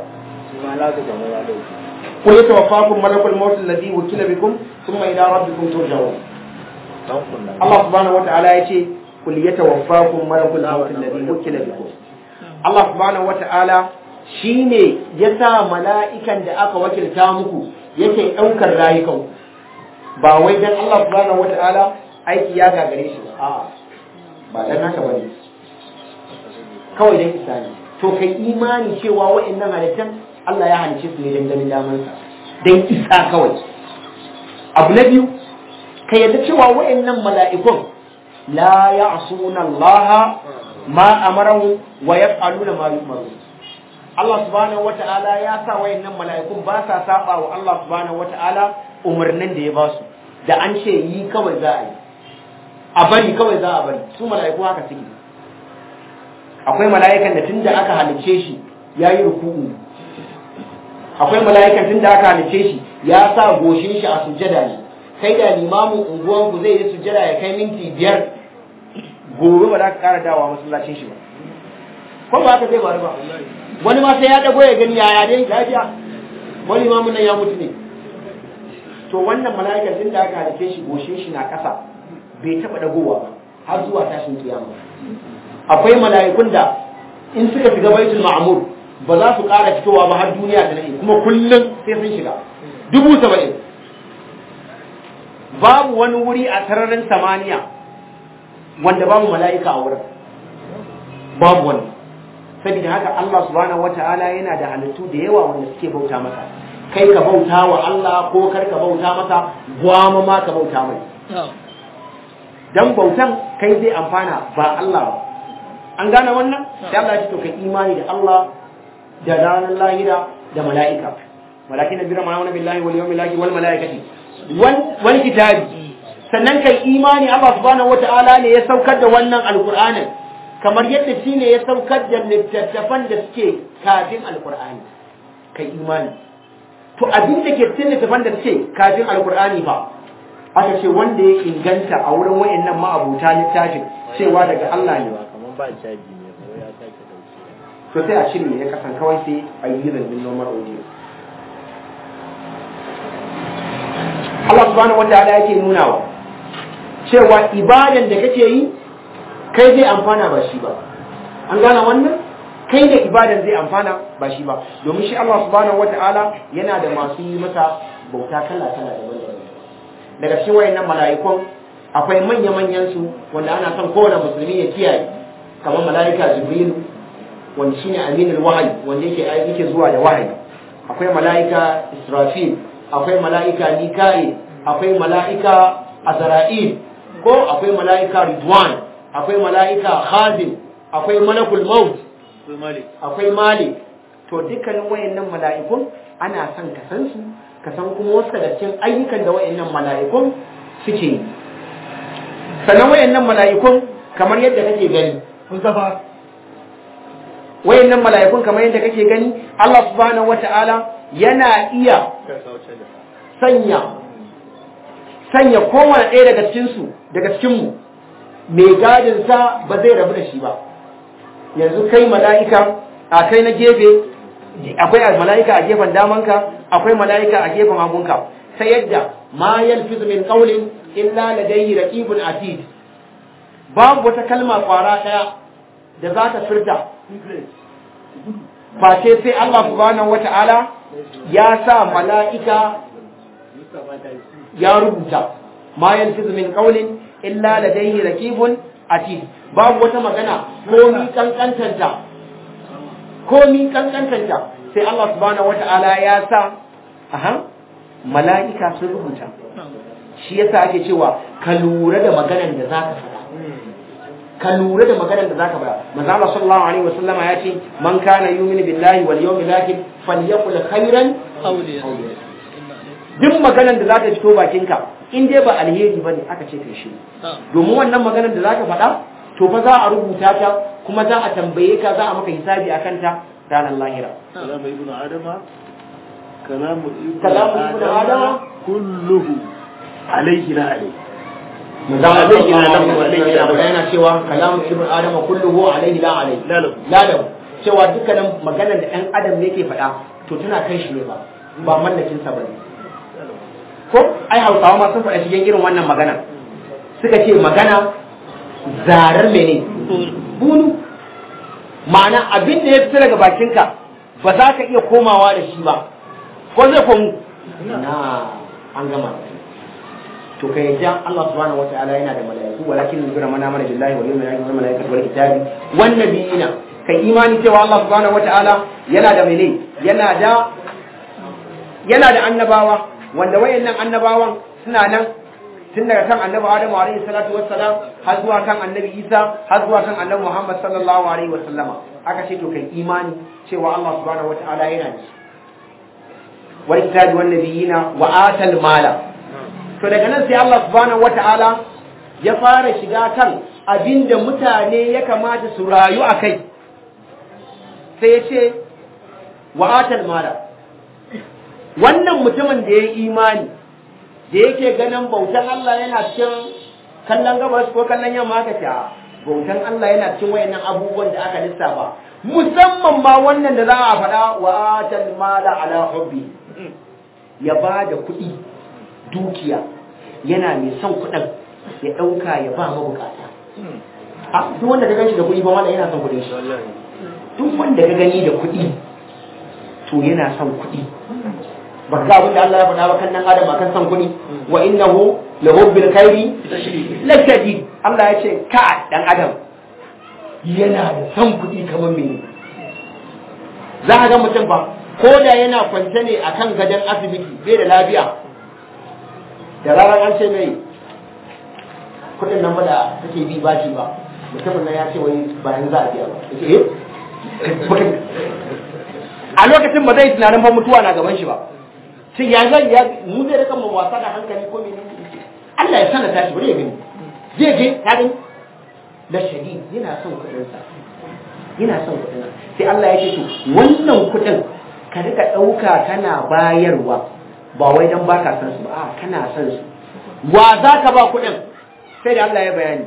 قل يتوفاكم ملك الموت الذي وكل بكم ثم إلى ربكم ترجعون الله سبحانه وتعالى يقول قل يتوفاكم ملك الموت الذي وكل بكم Allah subhanahu wata'ala shine ya sa mala'ikan da aka wakilta muku yake ɗaukar rayukan ba wai dan Allah subhanahu wata'ala aiki ya gagare shi ba a'a ba dan haka bane kawai dan isa ne to kai imani cewa wa'annan halittan Allah ya halice su ne dan ganin damansa dan isa kawai abu na biyu ka yadda cewa wa'annan mala'ikun la ya'suna Allah ma amarahu wa yaf'aluna ma yu'maru Allah subhanahu wata'ala ya sa wa'annan mala'ikun ba sa saba wa Allah subhanahu wata'ala umarnin da ya ba su da an ce yi kawai za a yi a bari kawai za a bari su mala'iku haka suke akwai mala'ikan da tunda aka halicce shi ya yi ruku'u akwai mala'ikan tunda aka halicce shi ya sa goshin shi a sujjada ne kai da limamin unguwan ku zai yi sujjada ya kai minti biyar gobe ba za ka kara dawa masallacin shi ba ko ba haka zai faru ba wani ma sai ya dago ya gani yaya dai lafiya wani imamin nan ya mutu ne to wannan mala'ikan tunda aka halicce shi goshin shi na kasa bai taba dagowa ba har zuwa tashin kiyama akwai mala'ikun da in suka shiga baitul ma'mur ba za su ƙara fitowa ba har duniya ta nade kuma kullum sai sun shiga dubu saba'in babu wani wuri a sararin samaniya wanda babu mala'ika a wurin babu wani saboda haka Allah subhanahu wata'ala yana da halittu da yawa wanda suke bauta masa kai ka bauta wa Allah ko kar ka bauta masa gwama ma ka bauta mai dan bautan kai zai amfana ba Allah ba an gane wannan sai Allah ya ce to kai imani da Allah da ranar lahira da mala'ika walakin nabira ma'amuna billahi wal yawmil akhir wal mala'ikati wal wal kitabi sannan kai imani Allah subhanahu wata'ala ne ya saukar da wannan alqur'anin kamar yadda shi ne ya saukar da littattafan da suke kafin alqur'ani kai imani to abin da ke cikin littattafan da suke kafin alqur'ani fa aka ce wanda ya inganta a wurin wayannan ma'abuta littafin cewa daga Allah ne kamar ba caji ne ko ya sake dauke to sai a cire ya kasan kawai sai a yi zanzin normal audio Allah subhanahu wa ta'ala yake nunawa cewa ibadan da kake yi kai zai amfana ba shi ba an gane wannan kai da ibadan zai amfana ba shi ba domin shi Allah subhanahu wa ta'ala yana da masu yi masa bauta kala kala daban-daban daga cikin wayannan mala'ikun akwai manya-manyan su wanda ana son kowane musulmi ya kiyaye kamar mala'ika jibrilu wanda shine aminul wahayi wanda yake yake zuwa da wahayi akwai mala'ika israfil akwai mala'ika mika'il akwai mala'ika azra'il ko akwai mala'ika ridwan akwai mala'ika khazin akwai malakul maut sai malik akwai malik to dukkanin wayannan mala'ikun ana son ka san su ka san kuma wasu daga cikin ayyukan da wayannan mala'ikun suke yi sannan wayannan mala'ikun kamar yadda kake gani Mustafa wayannan mala'ikun kamar yadda kake gani Allah subhanahu wata'ala yana iya ka sauce da sanya sanya kowane ɗaya daga cikin su daga cikin mu mai gadin sa ba zai rabu da shi ba yanzu kai mala'ika a kai na gefe akwai mala'ika a gefen damanka akwai mala'ika a gefen hagunka sai yadda ma yalfizu min qawlin illa ladayhi raqibun atid babu wata kalma kwara daya da za ta furta face sai Allah subhanahu wata'ala ya sa mala'ika ya rubuta ma yalfizu min qawlin illa ladayhi raqibun atid babu wata magana komi kankantanta komi kankantanta sai Allah subhanahu wata'ala ya sa aha mala'ika sun rubuta shi yasa ake cewa ka lura da maganar da zaka faɗa ka lura da maganar da zaka faɗa manzo Allah sallallahu alaihi wasallam ya ce man kana yu'minu billahi wal yawmil akhir falyaqul khairan duk maganar da zaka fito bakinka in dai ba alheri bane aka ce kai shi domin wannan maganar da zaka faɗa to fa za a rubuta ta kuma za a tambaye ka za a maka hisabi akan ta ranar lahira kalamu ibnu adama kalamu ibnu Kalamu ibnu Adama kulluhu alayhi la alayhi manzon Allah Alaihi la sallallahu lahu, alaihi alaihi la wasallam lahu. yana cewa kalamu ibnu adama kulluhu alaihi la alaihi La lahu. la lahu cewa dukkanin maganar da ɗan adam yake faɗa to tana kan shi ne ba ba mallakin sa bane ko ai hausawa ma sun faɗa cikin irin wannan magana suka ce magana zarar mene bunu ma'ana abin da ya fita daga bakinka ba za ka iya komawa da shi ba ko zai komu na an gama to kai yadda Allah subhanahu wataala yana da malaiku walakin nuzura mana mana billahi wal yawmil akhir wal malaikatu wal kitabi wan nabiyina kai imani cewa Allah subhanahu wataala yana da mene yana da yana da annabawa wanda wayannan annabawan suna nan tun daga kan annabi Adamu alaihi salatu wassalam har zuwa kan annabi Isa har zuwa kan annabi Muhammad sallallahu alaihi wasallama aka ce to kai imani cewa Allah subhanahu wataala yana da wal kitabi wan nabiyina wa atal mala to daga nan sai Allah subhanahu wata'ala ya fara shiga kan abinda mutane ya kamata su rayu a kai sai ya ce wa'atal mala wannan mutumin da ya yi imani da yake ganin bautan Allah yana cikin kallon gabas ko kallon yamma aka ce bautan Allah yana cikin wayannan abubuwan da aka lissafa musamman ma wannan da za a faɗa wa'atal mala ala hubbi ya ba da kuɗi dukiya yana mai son kuɗin ya ɗauka ya ba mabukata a duk wanda ka gani da kuɗi ba wanda yana son kuɗin shi duk wanda ka gani da kuɗi to yana son kuɗi ba ga abin da Allah ya faɗa ba kan nan adam akan son kuɗi wa innahu la hubbil khairi la shadid Allah ya ce ka dan adam yana da son kuɗi kamar mene za ka ga mutum ba ko da yana kwance ne akan gadon asibiti bai da lafiya da ranar an ce mai kudin nan ba da take bi bashi ba mutumin nan ya ce wai bayan za a biya ba eh a lokacin ba zai tunanin ba mutuwa na gaban shi ba sai ya zai ya mu zai rika mu wasa da hankali ko mene Allah ya sana tashi bari ya gani zai je ta gani da shadid yana son kudin sa yana son kudin sai Allah ya ce to wannan kudin ka rika dauka kana bayarwa ba wai dan baka san su ba a kana san su wa za ka ba kuɗin sai da Allah ya bayani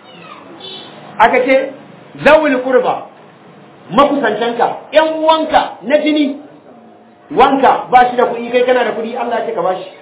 aka ce zawul qurba makusantanka ƴan uwanka na jini wanka ba shi da kuɗi kai kana da kuɗi Allah ya ce ka ba shi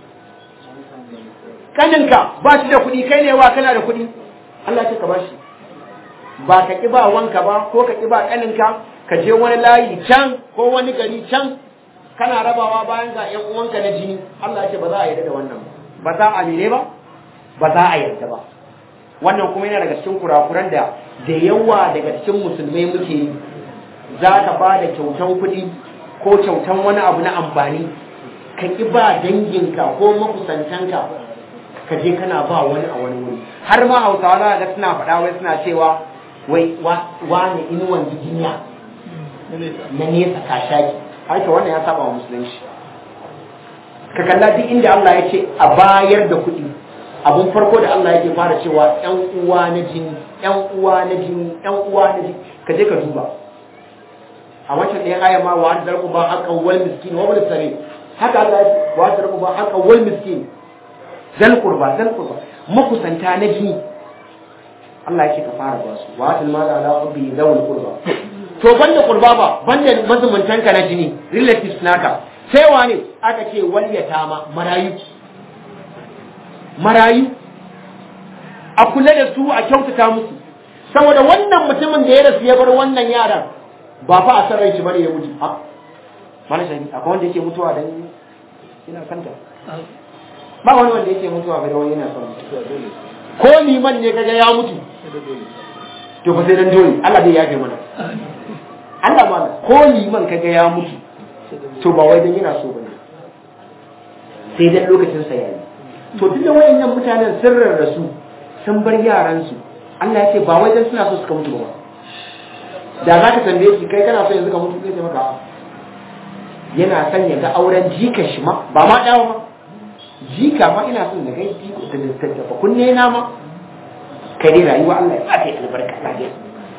kaninka ba shi da kuɗi kai ne wa kana da kuɗi Allah ya ce ka ba shi ba ka ƙi ba wanka ba ko ka ƙi ba kaninka ka je wani layi can ko wani gari can kana rabawa bayan ga ƴan uwanka na jini Allah ya ce ba za a yarda da wannan ba ba za a mene ba ba za a yarda ba wannan kuma yana daga cikin kurakuran da da yawa daga cikin musulmai muke yi za ka ba da kyautan kuɗi ko kyautan wani abu na amfani ka ƙi ba danginka ko makusantanka ka je kana ba wani a wani wuri har ma hausawa za ga suna faɗa wai suna cewa wai wani inuwan jijinya na nesa kashaki haka wannan ya saba wa musulunci ka kalla duk inda Allah ya ce a bayar da kuɗi abun farko da Allah yake fara cewa ƴan uwa na jini ƴan uwa na jini ƴan uwa na jini ka je ka duba a wancan ɗayan aya ma wa zarku ba haka wal miskin wa bil sabil haka Allah ya ce wa zarku ba haka wal miskin zal qurba zal qurba makusanta na jini Allah yake ka fara ba su wa atil mala ala hubbi zawul qurba to banda qurba ba banda mazumuntanka na jini relatives naka sai wane aka ce walyata ma marayu marayu a kula da su a kyautata musu saboda wannan mutumin da ya rasu ya bar wannan yaran ba fa a san rai shi bane ya mutu a mana shani akwai wanda yake mutuwa dan ina kanta ba wani wanda yake mutuwa ga wani yana son ko liman ne kaga ya mutu to ba sai dan dole Allah zai yafe mana Allah ma ko liman kaga ya mutu to ba wai dan yana so bane sai dan lokacin sa yayi to duk da wayannan mutanen sun rarrasu sun bar yaran su Allah ya ce ba wai dan suna so suka mutu ba da za ka tambaye shi kai kana so yanzu ka mutu zai maka yana son ya ga auren jika shi ma ba ma dawo ba jika ma ina son na gai jiko da littattafa kunne na ma kai dai rayuwa Allah ya sa kai albarka lafiya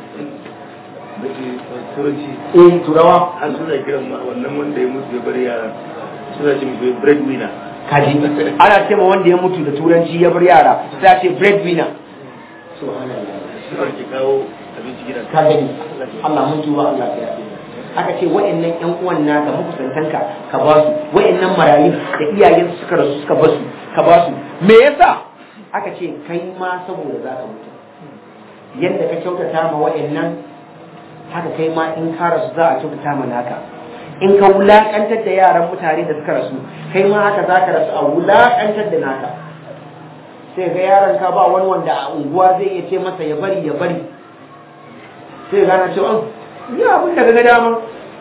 turanci eh turawa har suna kiran ma wannan wanda ya mutu ya bar yara suna cin breadwinner kaji ana ce ma wanda ya mutu da turanci ya bar yara sai a ce breadwinner suna ke kawo abinci gidan ka gani Allah mun tuba Allah ya yafe aka ce wa'annan ƴan uwan naka makusantanka ka ba su wa'annan marayu da iyayen suka rasu suka ba su ka ba su me yasa aka ce kai ma saboda za ka mutu yadda ka kyautata ma wa'annan haka kai ma in ka rasu za a kyautata ma naka in ka wulakantar da yaran mutane da suka rasu kai ma haka za ka rasu a wulakantar da naka sai ga yaron ka ba wani wanda a unguwa zai iya ce masa ya bari ya bari sai gana cewa ni abin da ga dama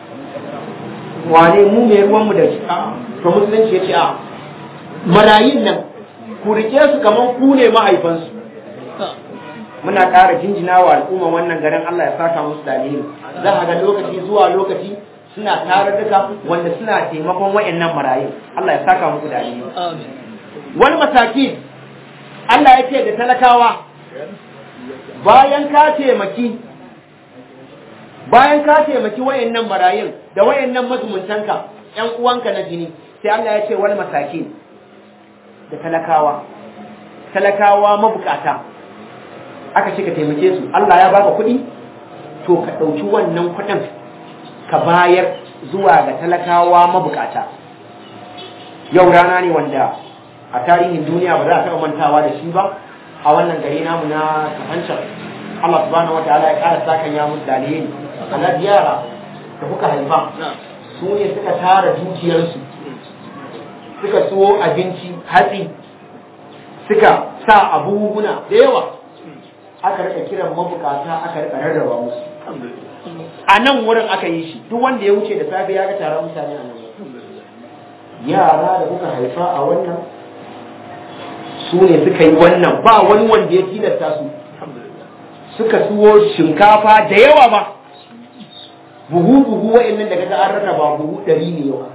wane mu mai ruwanmu da shi to musulunci ya ce a marayin nan ku rike su kamar ku ne mahaifansu muna ƙara jinjina wa al'umma wannan garin Allah ya saka musu da alheri za a ga lokaci zuwa lokaci suna tare duka wanda suna taimakon wayannan marayin Allah ya saka musu da alheri wani mataki Allah ya ce da talakawa bayan ka taimaki bayan ka taimaki wayannan marayin da wayannan mazumuntanka ƴan uwanka na jini sai Allah ya ce wani mataki da talakawa talakawa mabukata aka ce ka taimake su Allah ya baka kuɗi to ka ɗauki wannan kuɗin ka bayar zuwa ga talakawa mabukata yau rana ne wanda a tarihin duniya ba za a taɓa mantawa da shi ba a wannan gari namu na kafancan Allah subhanahu wa ta'ala ya ƙara sakan ya musu dalilin alhaji yara da kuka haifa su ne suka tara dukiyarsu suka siyo abinci hatsi suka sa abubuwa da yawa aka rika kiran mabukata aka rika rarraba musu a nan wurin aka yi shi duk wanda ya wuce da safe ya ga taron mutane a nan yara da kuka haifa a wannan su ne suka yi wannan ba wani wanda ya tilasta su suka suwo shinkafa da yawa ba buhu buhu wa'annan da kaga an rarraba buhu ɗari ne yau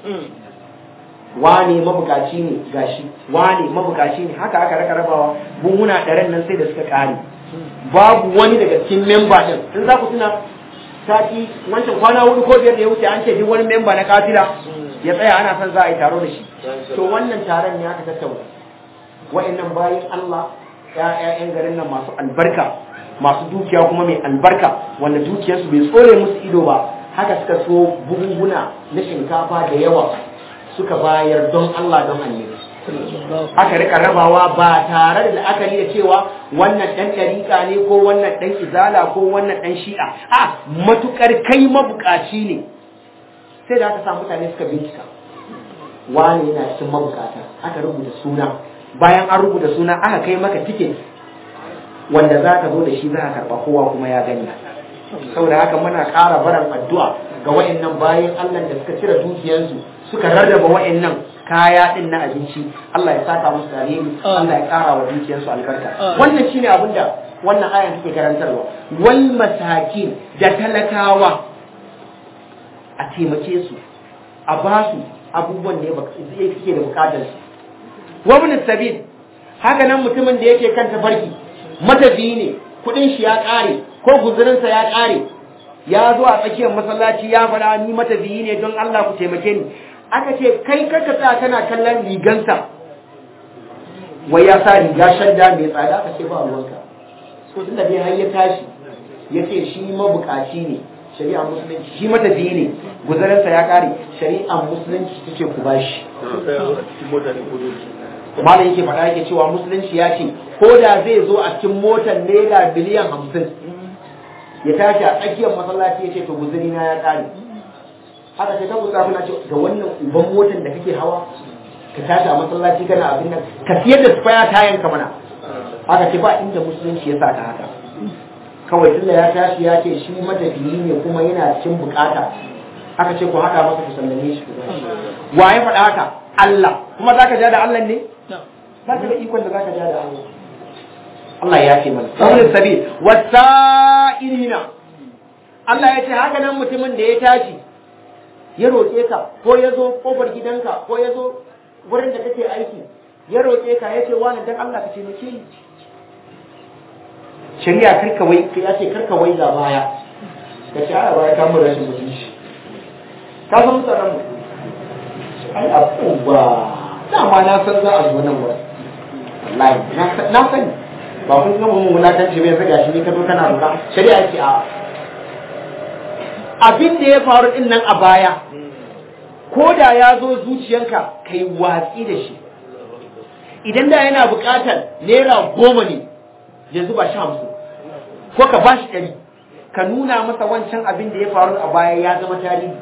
wane mabukaci ne gashi wane mabukaci ne haka aka raka rabawa buhuna ɗaren nan sai da suka ƙare babu wani daga cikin memba ɗin in za ku tuna sati wancan kwana hudu ko biyar da ya wuce an ce duk wani memba na kafila ya tsaya ana son za a yi taro da shi to wannan taron ne aka tattauna wa'annan bayan Allah ƴaƴan garin nan masu albarka masu dukiya kuma mai albarka wanda dukiyarsu bai tsore musu ido ba haka suka so buhunhuna na shinkafa da yawa suka bayar don Allah don annabi aka rika rabawa ba tare da la'akari da cewa wannan dan ɗariƙa ne ko wannan dan izala ko wannan dan shi'a a matukar kai mabukaci ne sai da aka sa mutane suka bincika wani yana cikin mabukata aka rubuta suna bayan an rubuta suna aka kai maka tiket wanda za ka zo da shi za ka karɓa kowa kuma ya gani saboda haka muna ƙara baran addu'a ga wa'annan bayan Allah da suka cire dukiyarsu suka rarraba wa'annan kaya din na abinci Allah ya saka musu alheri Allah ya ƙara wa dukiyarsu albarka wannan shine abin da wannan ayan take karantarwa wal masakin da talakawa a taimake su a ba su abubuwan da yake da bukatar su wa ibn sabil haka nan mutumin da yake kan tafarki matafiyi ne kudin shi ya kare ko guzurinsa ya kare ya zo a tsakiyar masallaci ya fara ni matafiyi ne don Allah ku taimake ni aka ce kai karka tsaya kana kallon rigansa wai ya sa riga shadda mai tsada aka ce ba ruwanka so tunda dai har ya tashi ya ce shi mabukaci ne shari'a musulunci shi matafiyi ne guzurinsa ya kare shari'a musulunci ta ce ku bashi malam yake faɗa yake cewa musulunci ya ce ko da zai zo a cikin motar naira biliyan hamsin ya tashi a tsakiyar masallaci ya ce to guzuri na ya ƙare haka sai ta kusa kuna ce ga wannan uban motar da kake hawa ka tashi a masallaci kana abin nan ka siyar da spaya tayan ka mana haka ce ba inda musulunci ya sa ka haka kawai tunda ya tashi ya ce shi matafiyi ne kuma yana cikin bukata aka ce ku haɗa masa ku sallame shi wa ya faɗa haka Allah kuma zaka ja da Allah ne ba ka da ikon da zaka ja da Allah Allah ya ce mana sabbin sabi wasa'ilina Allah ya ce haka nan mutumin da ya tashi ya roƙe ka ko ya zo kofar gidanka ko ya zo wurin da kake aiki ya roƙe ka ya ce wani dan Allah ka taimake ni shari'a karka wai ya ce karka wai ga baya ka ce ana baya kamar rashin mutunci ka san mutanen mu ai abubuwa dama na san za a zo nan wurin wallahi na sani ba kun gama mun wulatanci bai zaga shi ne ka zo kana lura shari'a ce a abin da ya faru din nan a baya ko da ya zo zuciyanka kai watsi da shi idan da yana buƙatar naira goma ne yanzu ba sha hamsin ko ka ba shi ɗari ka nuna masa wancan abin da ya faru a baya ya zama tarihi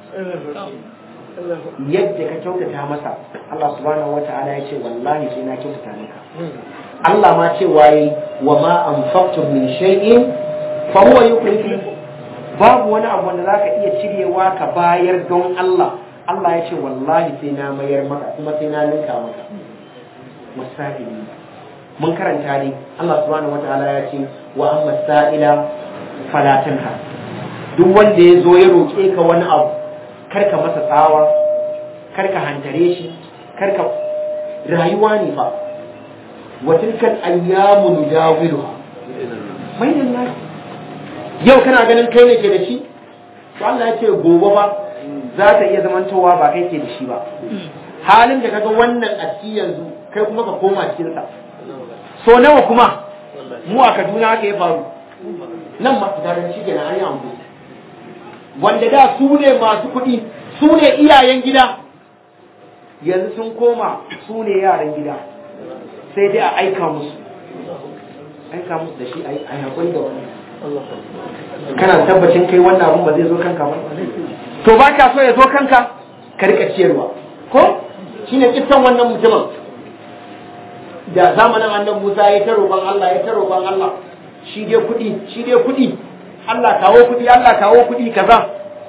yadda ka kyautata masa Allah subhanahu wata'ala ya ce wallahi sai na kyautata maka Allah ma ce waye wa ma anfaqtum min shay'in fa huwa yukhlifu babu wani abu wanda zaka iya cirewa ka bayar don Allah Allah ya ce wallahi sai na mayar maka kuma sai na ninka maka wasa'ili mun karanta ne Allah subhanahu wata'ala ya ce wa amma sa'ila fala tanha duk wanda ya zo ya roƙe ka wani abu karka masa tsawa karka hantare shi karka rayuwa ne fa wa tilkal ayyamu nudawiluha bainan nas yau kana ganin kai ne ke da shi to Allah ya ce gobe ba za ta iya zamantowa ba kai ke da shi ba halin da kaga wannan a ciki yanzu kai kuma ka koma cikin sa so nawa kuma mu a Kaduna haka ya faru nan ma fitarin shi kenan an yi amfani wanda da su ne masu kuɗi su ne iyayen gida yanzu sun koma su ne yaran gida sai dai a aika musu aika musu da shi a yi haƙuri da wani kana tabbacin kai wannan abun ba zai zo kanka ba to ba ka so ya zo kanka ka rika ciyarwa ko shine kissan wannan mutumin da zamanin annan Musa ya ta roƙon Allah ya ta roƙon Allah shi dai kuɗi shi dai kuɗi Allah kawo kuɗi Allah kawo kuɗi kaza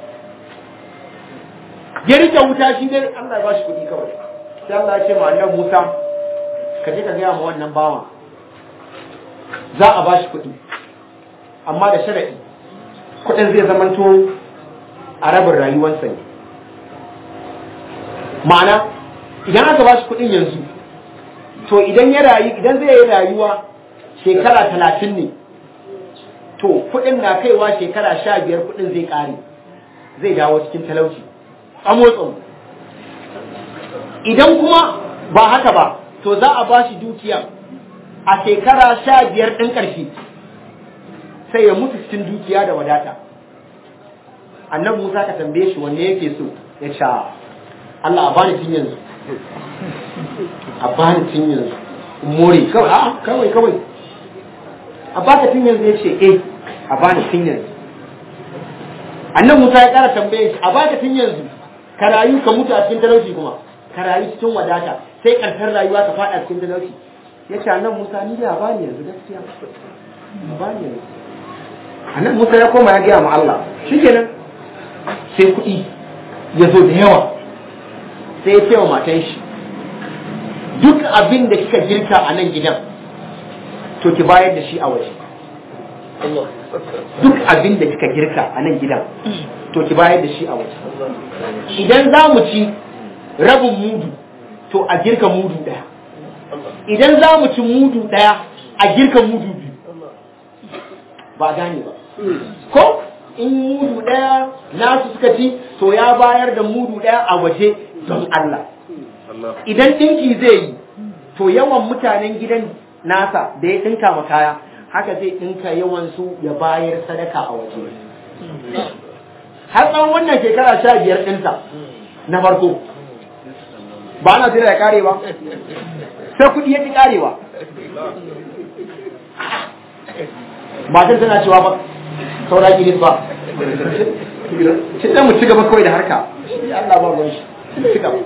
ya rike wuta shi dai Allah ya bashi kuɗi kawai sai Allah ya ce ma annabi Musa ka je ka gaya ma wannan bawan za a bashi kuɗi amma da sharadi kuɗin zai zamanto a rabin rayuwarsa ne ma'ana idan aka bashi kuɗin yanzu to idan ya rayu idan zai yi rayuwa shekara talatin ne to kuɗin na kaiwa shekara sha biyar kuɗin zai ƙare zai dawo cikin talauci a motsin idan kuma ba haka ba to za a ba shi dukiya a shekara sha biyar ɗin ƙarshe sai ya mutu cikin dukiya da wadata annan musa ka tambaye shi wanne yake so ya sha Allah a bani tun yanzu a bani tun yanzu more kawai a kawai kawai a baka tun yanzu ya ce eh a bani tun yanzu annan musa ya kara tambaye shi a baka tun yanzu ka rayu ka mutu a cikin talauci kuma ka rayu cikin wadata sai karshen rayuwa ka fada cikin talauci ya ce annan musa ni da a bani yanzu gaskiya a bani yanzu annan musa ya koma ya gaya ma Allah shikenan sai kuɗi ya zo da yawa sai ya ce wa matan shi duk abin da kika girka a nan gidan to ki bayar da shi a waje duk abin da kika girka a nan gidan to ki bayar da shi a waje idan za mu ci rabin mudu to a girka mudu daya idan za mu ci mudu daya a girka mudu biyu ba gane ba ko in mudu daya nasu suka ci to ya bayar da mudu daya a waje don Allah idan dinki zai yi to yawan mutanen gidan nasa da ya dinka ma kaya haka zai dinka yawan su ya bayar sadaka a waje har tsawon wannan shekara sha biyar ɗinsa na farko ba na jira ya kare ba sai kuɗi ya ƙi karewa matan tana cewa ba saura gidan ba shi ɗan mu ci gaba kawai da harka Allah ba ruwan shi ci gaba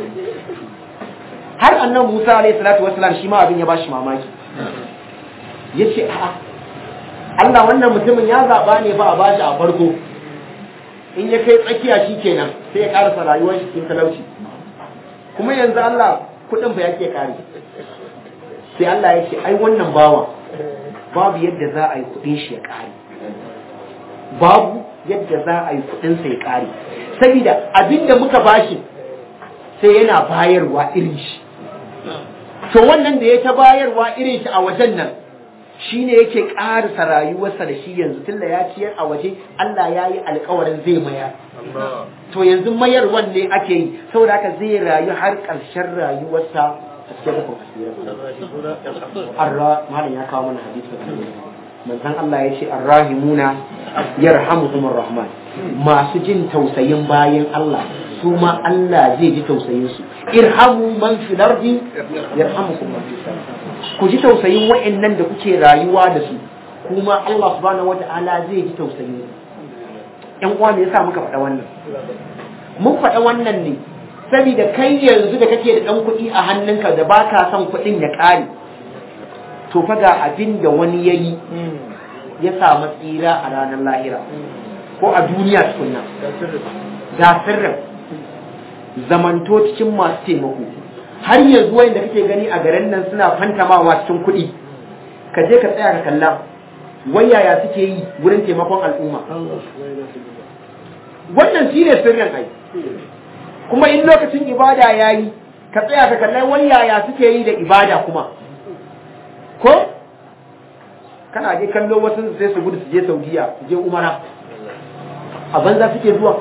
har annan Musa alayhi salatu wassalam shi ma abin ya bashi mamaki yace a'a Allah wannan mutumin ya zaba ne ba a bashi a farko in ya kai tsakiya shi kenan sai ya karasa rayuwar shi cikin talauci kuma yanzu Allah kudin ba yake kare sai Allah ya ce ai wannan bawa babu yadda za a yi kudin shi ya kare babu yadda za a yi kudin sa ya kare saboda abinda muka bashi sai yana bayarwa irin shi to wannan da ya ta bayarwa irin shi a wajen nan shi ne yake ƙarisa rayuwarsa da shi yanzu tunda ya ciyar a waje Allah ya yi alkawarin zai mayar to yanzu mayarwan ne ake yi saboda haka zai rayu har ƙarshen rayuwarsa a cikin rufin arra malam ya kawo mana hadisi manzon Allah ya ce arrahimuna yarhamuhumur rahman masu jin tausayin bayan Allah su ma Allah zai ji tausayin su irhamu man fil ardi yarhamukum man fis sama ku ji tausayin wa'annan da kuke rayuwa da su kuma Allah subhanahu wata'ala zai ji tausayi ƴan uwa me yasa muka faɗa wannan mun faɗa wannan ne saboda kai yanzu da kake da ɗan kuɗi a hannunka da ba ka son kuɗin ya ƙare to fa ga abin da wani ya yi ya samu tsira a ranar lahira ko a duniya tukunna ga sirrin zamanto cikin masu taimako har yanzu wanda kake gani a garin nan suna fantamawa cikin kuɗi ka je ka tsaya ka kalla wai yaya suke yi wurin taimakon al'umma wannan shi ne sirrin ai kuma in lokacin ibada ya yi ka tsaya ka kalla wai yaya suke yi da ibada kuma ko kana je kallo wasu sai su gudu su je saudiya su je umara a banza suke zuwa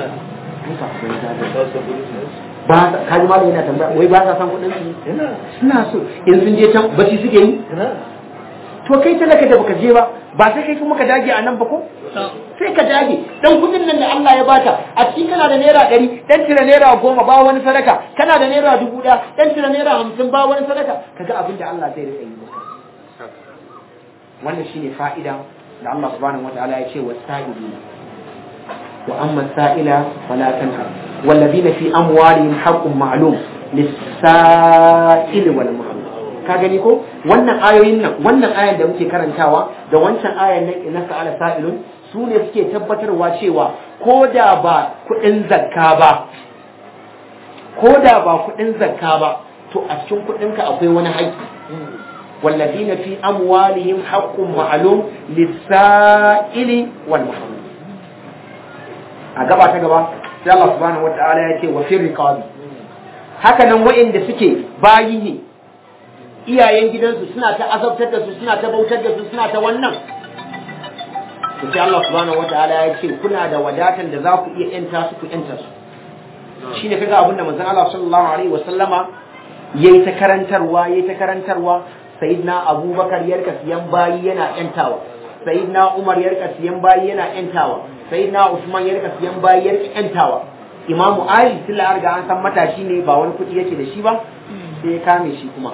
ba sa kaji malam yana tambaya wai ba sa san kuɗin su suna so in sun je can bacci suke yi to kai talaka da baka je ba ba sai kai kuma ka dage a nan ba ko sai ka dage dan kudin nan da Allah ya baka a cikin kana da naira ɗari dan tira naira goma ba wani sadaka kana da naira dubu ɗaya dan tira naira hamsin ba wani sadaka kaga abin da Allah zai rika yi maka wannan shine fa'ida da Allah subhanahu wataala ya ce wasa'ilina wa amma sa'ila fala tanhar والذين في أموالهم حق معلوم للسائل والمحروم ka gani ko wannan ayoyin nan wannan ayan da muke karantawa da wancan ayan nan ina sa'ala sa'ilun su ne suke tabbatarwa cewa ko da ba kuɗin zakka ba ko da ba kuɗin zakka ba to a cikin kuɗinka akwai wani haƙƙi والذين في أموالهم حق معلوم للسائل والمحروم a gaba ta gaba sai Allah subhanahu wata'ala ya ce wa fi riqabi haka nan wa'inda suke bayi ne iyayen gidansu suna ta azabtar da su suna ta bautar da su suna ta wannan to sai Allah subhanahu wata'ala ya ce kuna da wadatan da za ku iya yanta su ku yanta su shine kaga abin da manzon Allah sallallahu alaihi wasallama yayi ta karantarwa yayi ta karantarwa sayyidina Abubakar ya rika siyan bayi yana yantawa sayyidina Umar ya rika siyan bayi yana yantawa sai na Usman ya rika siyan bayi ya rika yantawa Imamu Ali tun da riga an san matashi ne ba wani kuɗi yake da shi ba sai ya kame shi kuma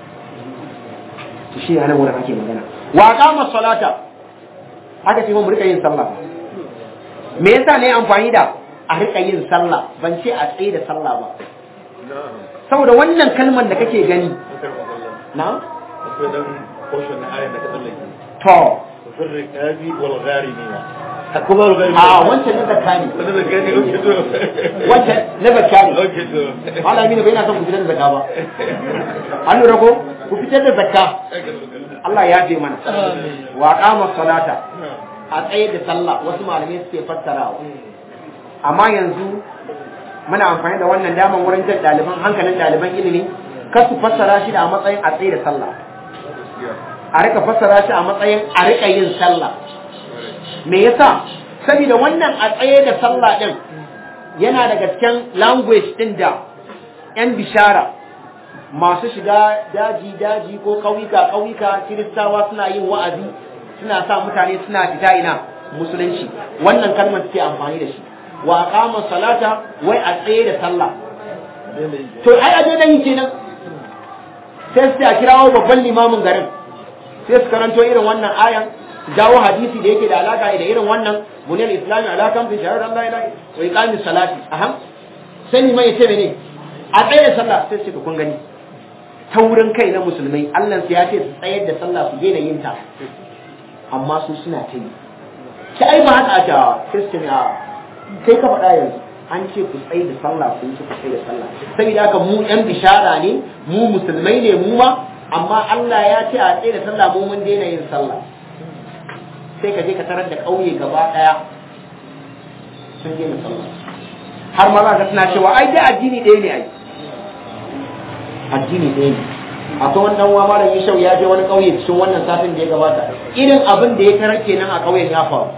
to shi ne wurin ake magana wa qama salata haka ce mu rika yin sallah me yasa ne amfani da a rika yin sallah ban ce a tsaye da sallah ba saboda wannan kalmar da kake gani na akwai dan portion na ayan da ka tsallake to firri kabi wal gharimina a wancan na zakka ne wanda da gani oke to wancan na zakka ne oke to malami ne bai na son ku fitar da zakka ba an lura ko ku fitar da zakka Allah ya je mana wa qama salata a tsaye da sallah wasu malamai suke fassarawa amma yanzu muna amfani da wannan daman wurin jan ɗaliban hankalin ɗaliban ilimi kar su fassara shi da a matsayin a tsaye da sallah a rika fassara shi a matsayin a rika yin sallah me yasa saboda wannan a tsaye da sallah din yana daga cikin language din da yan bishara masu shiga daji daji ko kauyuka kauyuka kiristawa suna yin wa'azi suna sa mutane suna fita ina musulunci wannan kalmar suke amfani da shi wa aqama salata wai a tsaye da sallah to ai aje dan yi kenan sai su a kirawo babban limamin garin sai su karanto irin wannan ayan jawo hadisi da yake da alaka da irin wannan buniyar islami alakan fi shahar Allah ilahi wa iqamis salati aham sai ni mai ce mene a tsaye da sallah sai su kun gani ta wurin kai na musulmai Allah ya ce su tsayar da sallah su daina yin ta amma su suna ta yi ki ai ba haka ta sai su ne a kai ka faɗa yanzu an ce ku tsaye da sallah ku ce ku tsaye da sallah saboda haka mu yan bishara ne mu musulmai ne mu ma amma Allah ya ce a tsaye da sallah mu mun daina yin sallah sai ka je ka tarar da ƙauye gaba ɗaya sun daina sallah har ma za ka suna cewa ai dai addini ɗaya ne ai addini ɗaya ne akwai wannan wa malam Yishau ya je wani ƙauye cikin wannan satin da ya gabata irin abin da ya tarar kenan a ƙauyen ya faru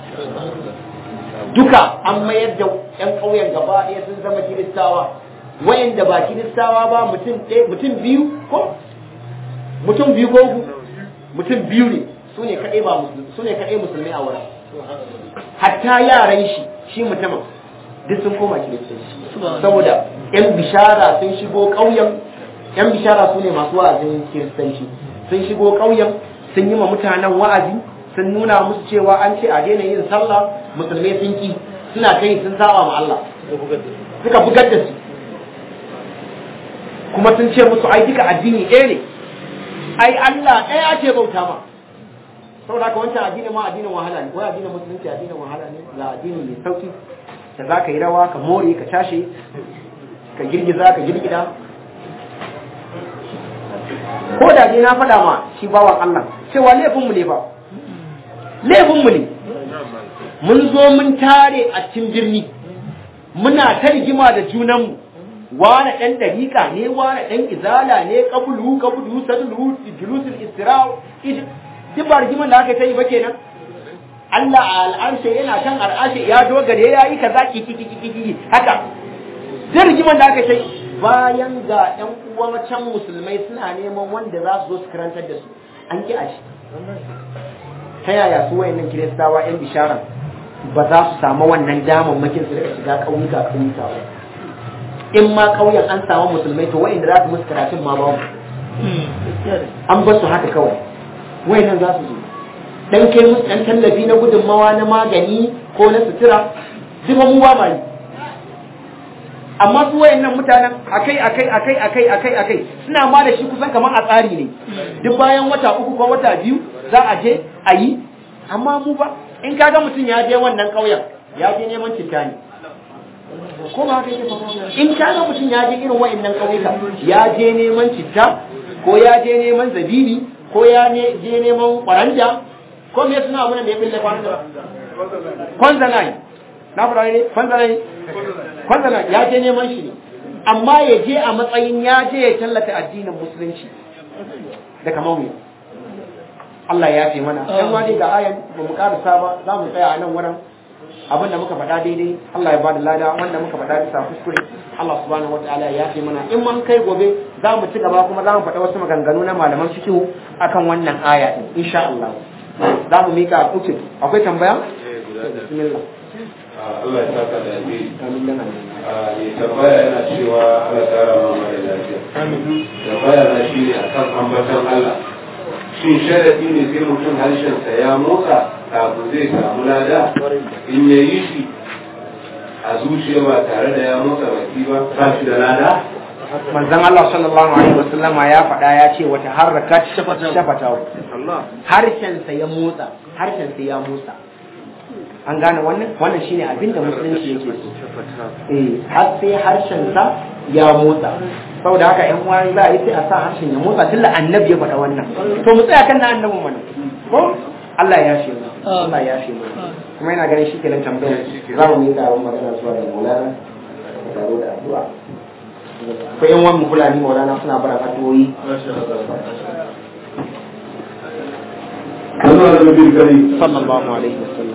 duka an mayar da ƴan ƙauyen gaba ɗaya sun zama kiristawa wayanda ba kiristawa ba mutum ɗaya mutum biyu ko mutum biyu ko uku mutum biyu ne su ne kaɗai ba musulmi su ne kaɗai musulmi a wurin hatta yaran shi shi mutumin duk sun koma kiristanci saboda yan bishara sun shigo ƙauyen yan bishara su ne masu wa'azin kiristanci sun shigo ƙauyen sun yi ma mutanen wa'azi sun nuna musu cewa an ce a daina yin sallah musulmai sun ki suna kai sun saba ma Allah suka bugar da su kuma sun ce musu ai duka addini ɗaya ne ai Allah ɗaya ake bauta ma saboda haka wancan addini ma addinin wahala ne ko addinin musulunci addinin wahala ne ga addini mai sauki da za ka yi rawa ka more ka cashe ka girgiza ka girgida ko da dai na faɗa ma shi bawan Allah cewa laifinmu ne ba laifinmu ne mun zo mun tare a cikin birni muna ta rigima da junanmu wane ɗan ɗariƙa ne wane ɗan izala ne kabulu kabulu sadulu julusul istira'u duk ba rigiman da aka ta yi ba kenan Allah a al'arshe yana kan al'arshe ya dogare ya yi kaza ki ki ki ki ki haka duk rigiman da aka ta yi bayan ga ƴan uwa can musulmai suna neman wanda za su zo su karantar da su an ki a shi ta yaya su wayannan kiristawa ƴan bisharan ba za su samu wannan damammakin su daga shiga ƙauyuka ƙauyuka ba in ma ƙauyen an samu musulmai to wa'inda za su musu karatun ma babu an bar su haka kawai wayannan za su zo dan kai musu dan tallafi na gudunmawa na magani ko na sutura duk mu ba mai amma su wayannan mutanen akai akai akai akai akai akai suna ma da shi kusan kamar a tsari ne duk bayan wata uku ko wata biyu za a je a yi amma mu ba in kaga mutum ya je wannan ƙauyen ya je neman citta ne ko ba haka yake in kaga mutum ya je irin wa'annan ƙauyuka ya je neman citta ko ya je neman zabini ko ya je neman ƙwaranja ko me suna abin da ya bille kwanza kwanzanai na fara ne kwanzanai kwanzanai ya je neman shi ne amma ya je a matsayin ya je ya tallata addinin musulunci da kamar mu Allah ya fi mana dan wani ga ayan ba mu karasa ba za mu tsaya a nan wurin abin da muka faɗa daidai Allah ya bada lada wanda muka faɗa bisa kuskure Allah subhanahu wataala ya fi mana in mun kai gobe za mu ci gaba kuma za mu faɗa wasu maganganu na malaman fiqh akan wannan aya din insha Allah za mu mika uku akwai tambaya bismillah Allah ya saka da alheri amin dan Allah ya tambaya yana cewa Allah ya kara ma mara lafiya tambaya na shi ne akan ambaton Allah shin sharadi ne sai mutum harshensa ya motsa kafin zai samu lada in ya yi shi a zuciya ba tare da ya motsa baki ba ba shi da lada manzon Allah sallallahu alaihi wasallama ya faɗa ya ce wata harakat shafatahu harshen sa ya motsa harshen sa ya motsa an gane wannan wannan shine abin da musulunci yake so eh har sai harshen sa ya motsa saboda haka ƴan uwa za a yi sai a sa harshen ya motsa tunda annabi ya faɗa wannan to mu tsaya kan na annabin mana ko Allah ya shi mu Allah ya shi mu kuma ina ganin shi kenan tambayar za mu yi taron magana zuwa da Maulana da taro da addu'a ko ƴan uwan mu Fulani Maulana suna bara addu'o'i Allah da nabi kari sallallahu alaihi wasallam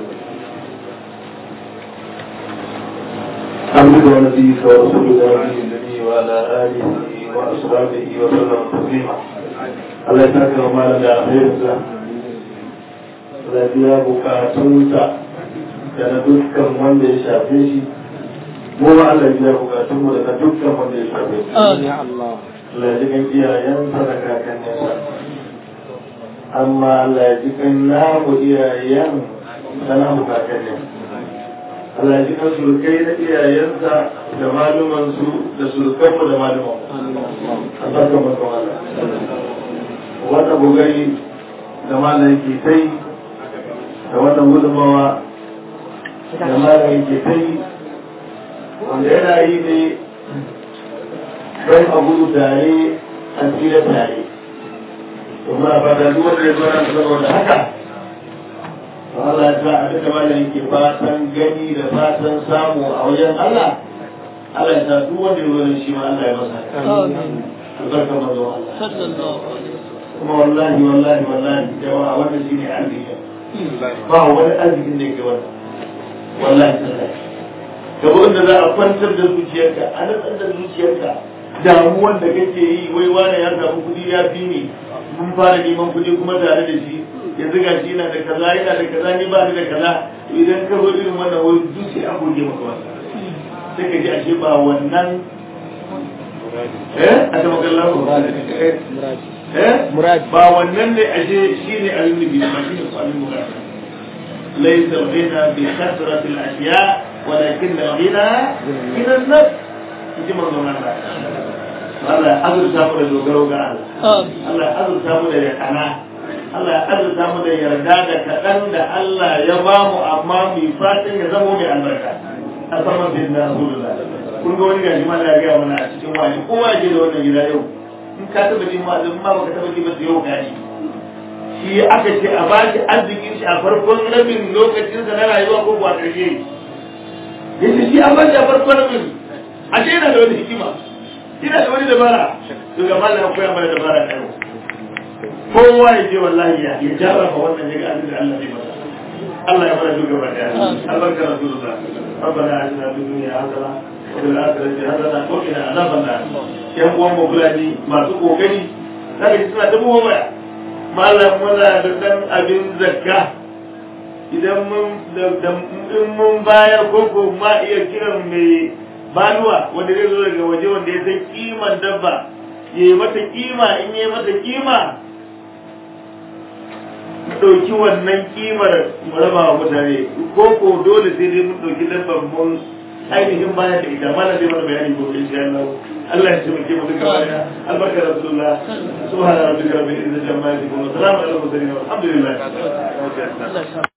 عبدك ونبيك ورسولك ونبي النبي وعلى آله وأصحابه وسلم تسليما Allah ya saka wa malam da alherinsa da biya bukatunsa da na dukkan wanda ya shafe shi mu ma Allah ya biya bukatunmu da na dukkan wanda ya shafe shi ya Allah Allah ya ji kan iyayensa da kakanninsa amma Allah ya ji kan namu iyayen da namu kakannin Allah ya ji kan surkai na iyayensa da malumansu da surkanmu da malumanmu a barkan barkan Allah wannan bugari da malam ke ta yi da wannan gudunmawa da malam ke ta yi wanda yana yi ne don a gudu tare a tsira tare to muna fata duk wanda ya zo nan saboda haka to Allah ya sa abin da malam yake fatan gani da fatan samu a wajen Allah Allah ya sa duk wanda ya zo nan shi ma Allah ya masa albarka manzo Allah kuma wallahi wallahi wallahi jama'a wannan shine arziki ba wani arzikin da yake wannan wallahi tallahi gaba inda za a kwantar da zuciyarka a natsar da zuciyarka damuwan da kake yi wai wane ya samu kuɗi ya fi ni mun fara neman kuɗi kuma tare da shi yanzu ga shi yana da kaza yana da kaza ni ba ni da kaza idan ka zo irin wannan wai zuciya a goge maka wannan sai ka ji ashe ba wannan eh a ta makallar eh Murad. ba wannan ne ashe shine abin nufi ba shine ko abin murad laysa al-ghina bi kasrati al-ashya walakin al-ghina min an-nafs ji manzon Allah Allah ya azurta mu da dogaro ga Allah Allah ya azurta mu da yakana Allah ya azurta mu da yarda da kaɗan da Allah ya ba mu amma mai fatan ya zama mai albarka a saman bin na Rasulullah kun ga wani gashi ma da ya gaya mana a cikin wani kowa ya je da wannan gida yau in ka taɓa jin ma ma baka taɓa jin ba yau gani shi aka ce a ba shi arzikin shi a farkon rabin lokacinsa na rayuwa ko kuwa ƙarshe yace shi an ba shi a farkon rabin a ce yana da wani hikima ina da wani dabara to ga malam koya mana dabara na yau kowa ya je wallahi ya ya jara ba wannan ya ga abin da Allah zai masa Allah ya fara shugaba da albarkar rasulullah ربنا اتنا في الدنيا حسنه وفي الاخره حسنه وقنا عذاب النار yan uwan mu fulani masu kokari sai suna ta buwa baya malam muna da dan abin zakka idan mun da in mun bayar ko ko ma iya kiran mai baluwa wanda zai zo daga waje wanda ya san kiman dabba ya yi mata kima in ya yi mata kima mu ɗauki wannan kimar mu raba wa mutane ko ko dole sai dai mun ɗauki dabban mun ainihin bayan da ita mana zai mana bayani ko insha Allah Allah ya ce muke mu duka baya albarka rasulullah subhana rabbika rabbil izzati amma yasifun wa salamun alal mursalin walhamdulillah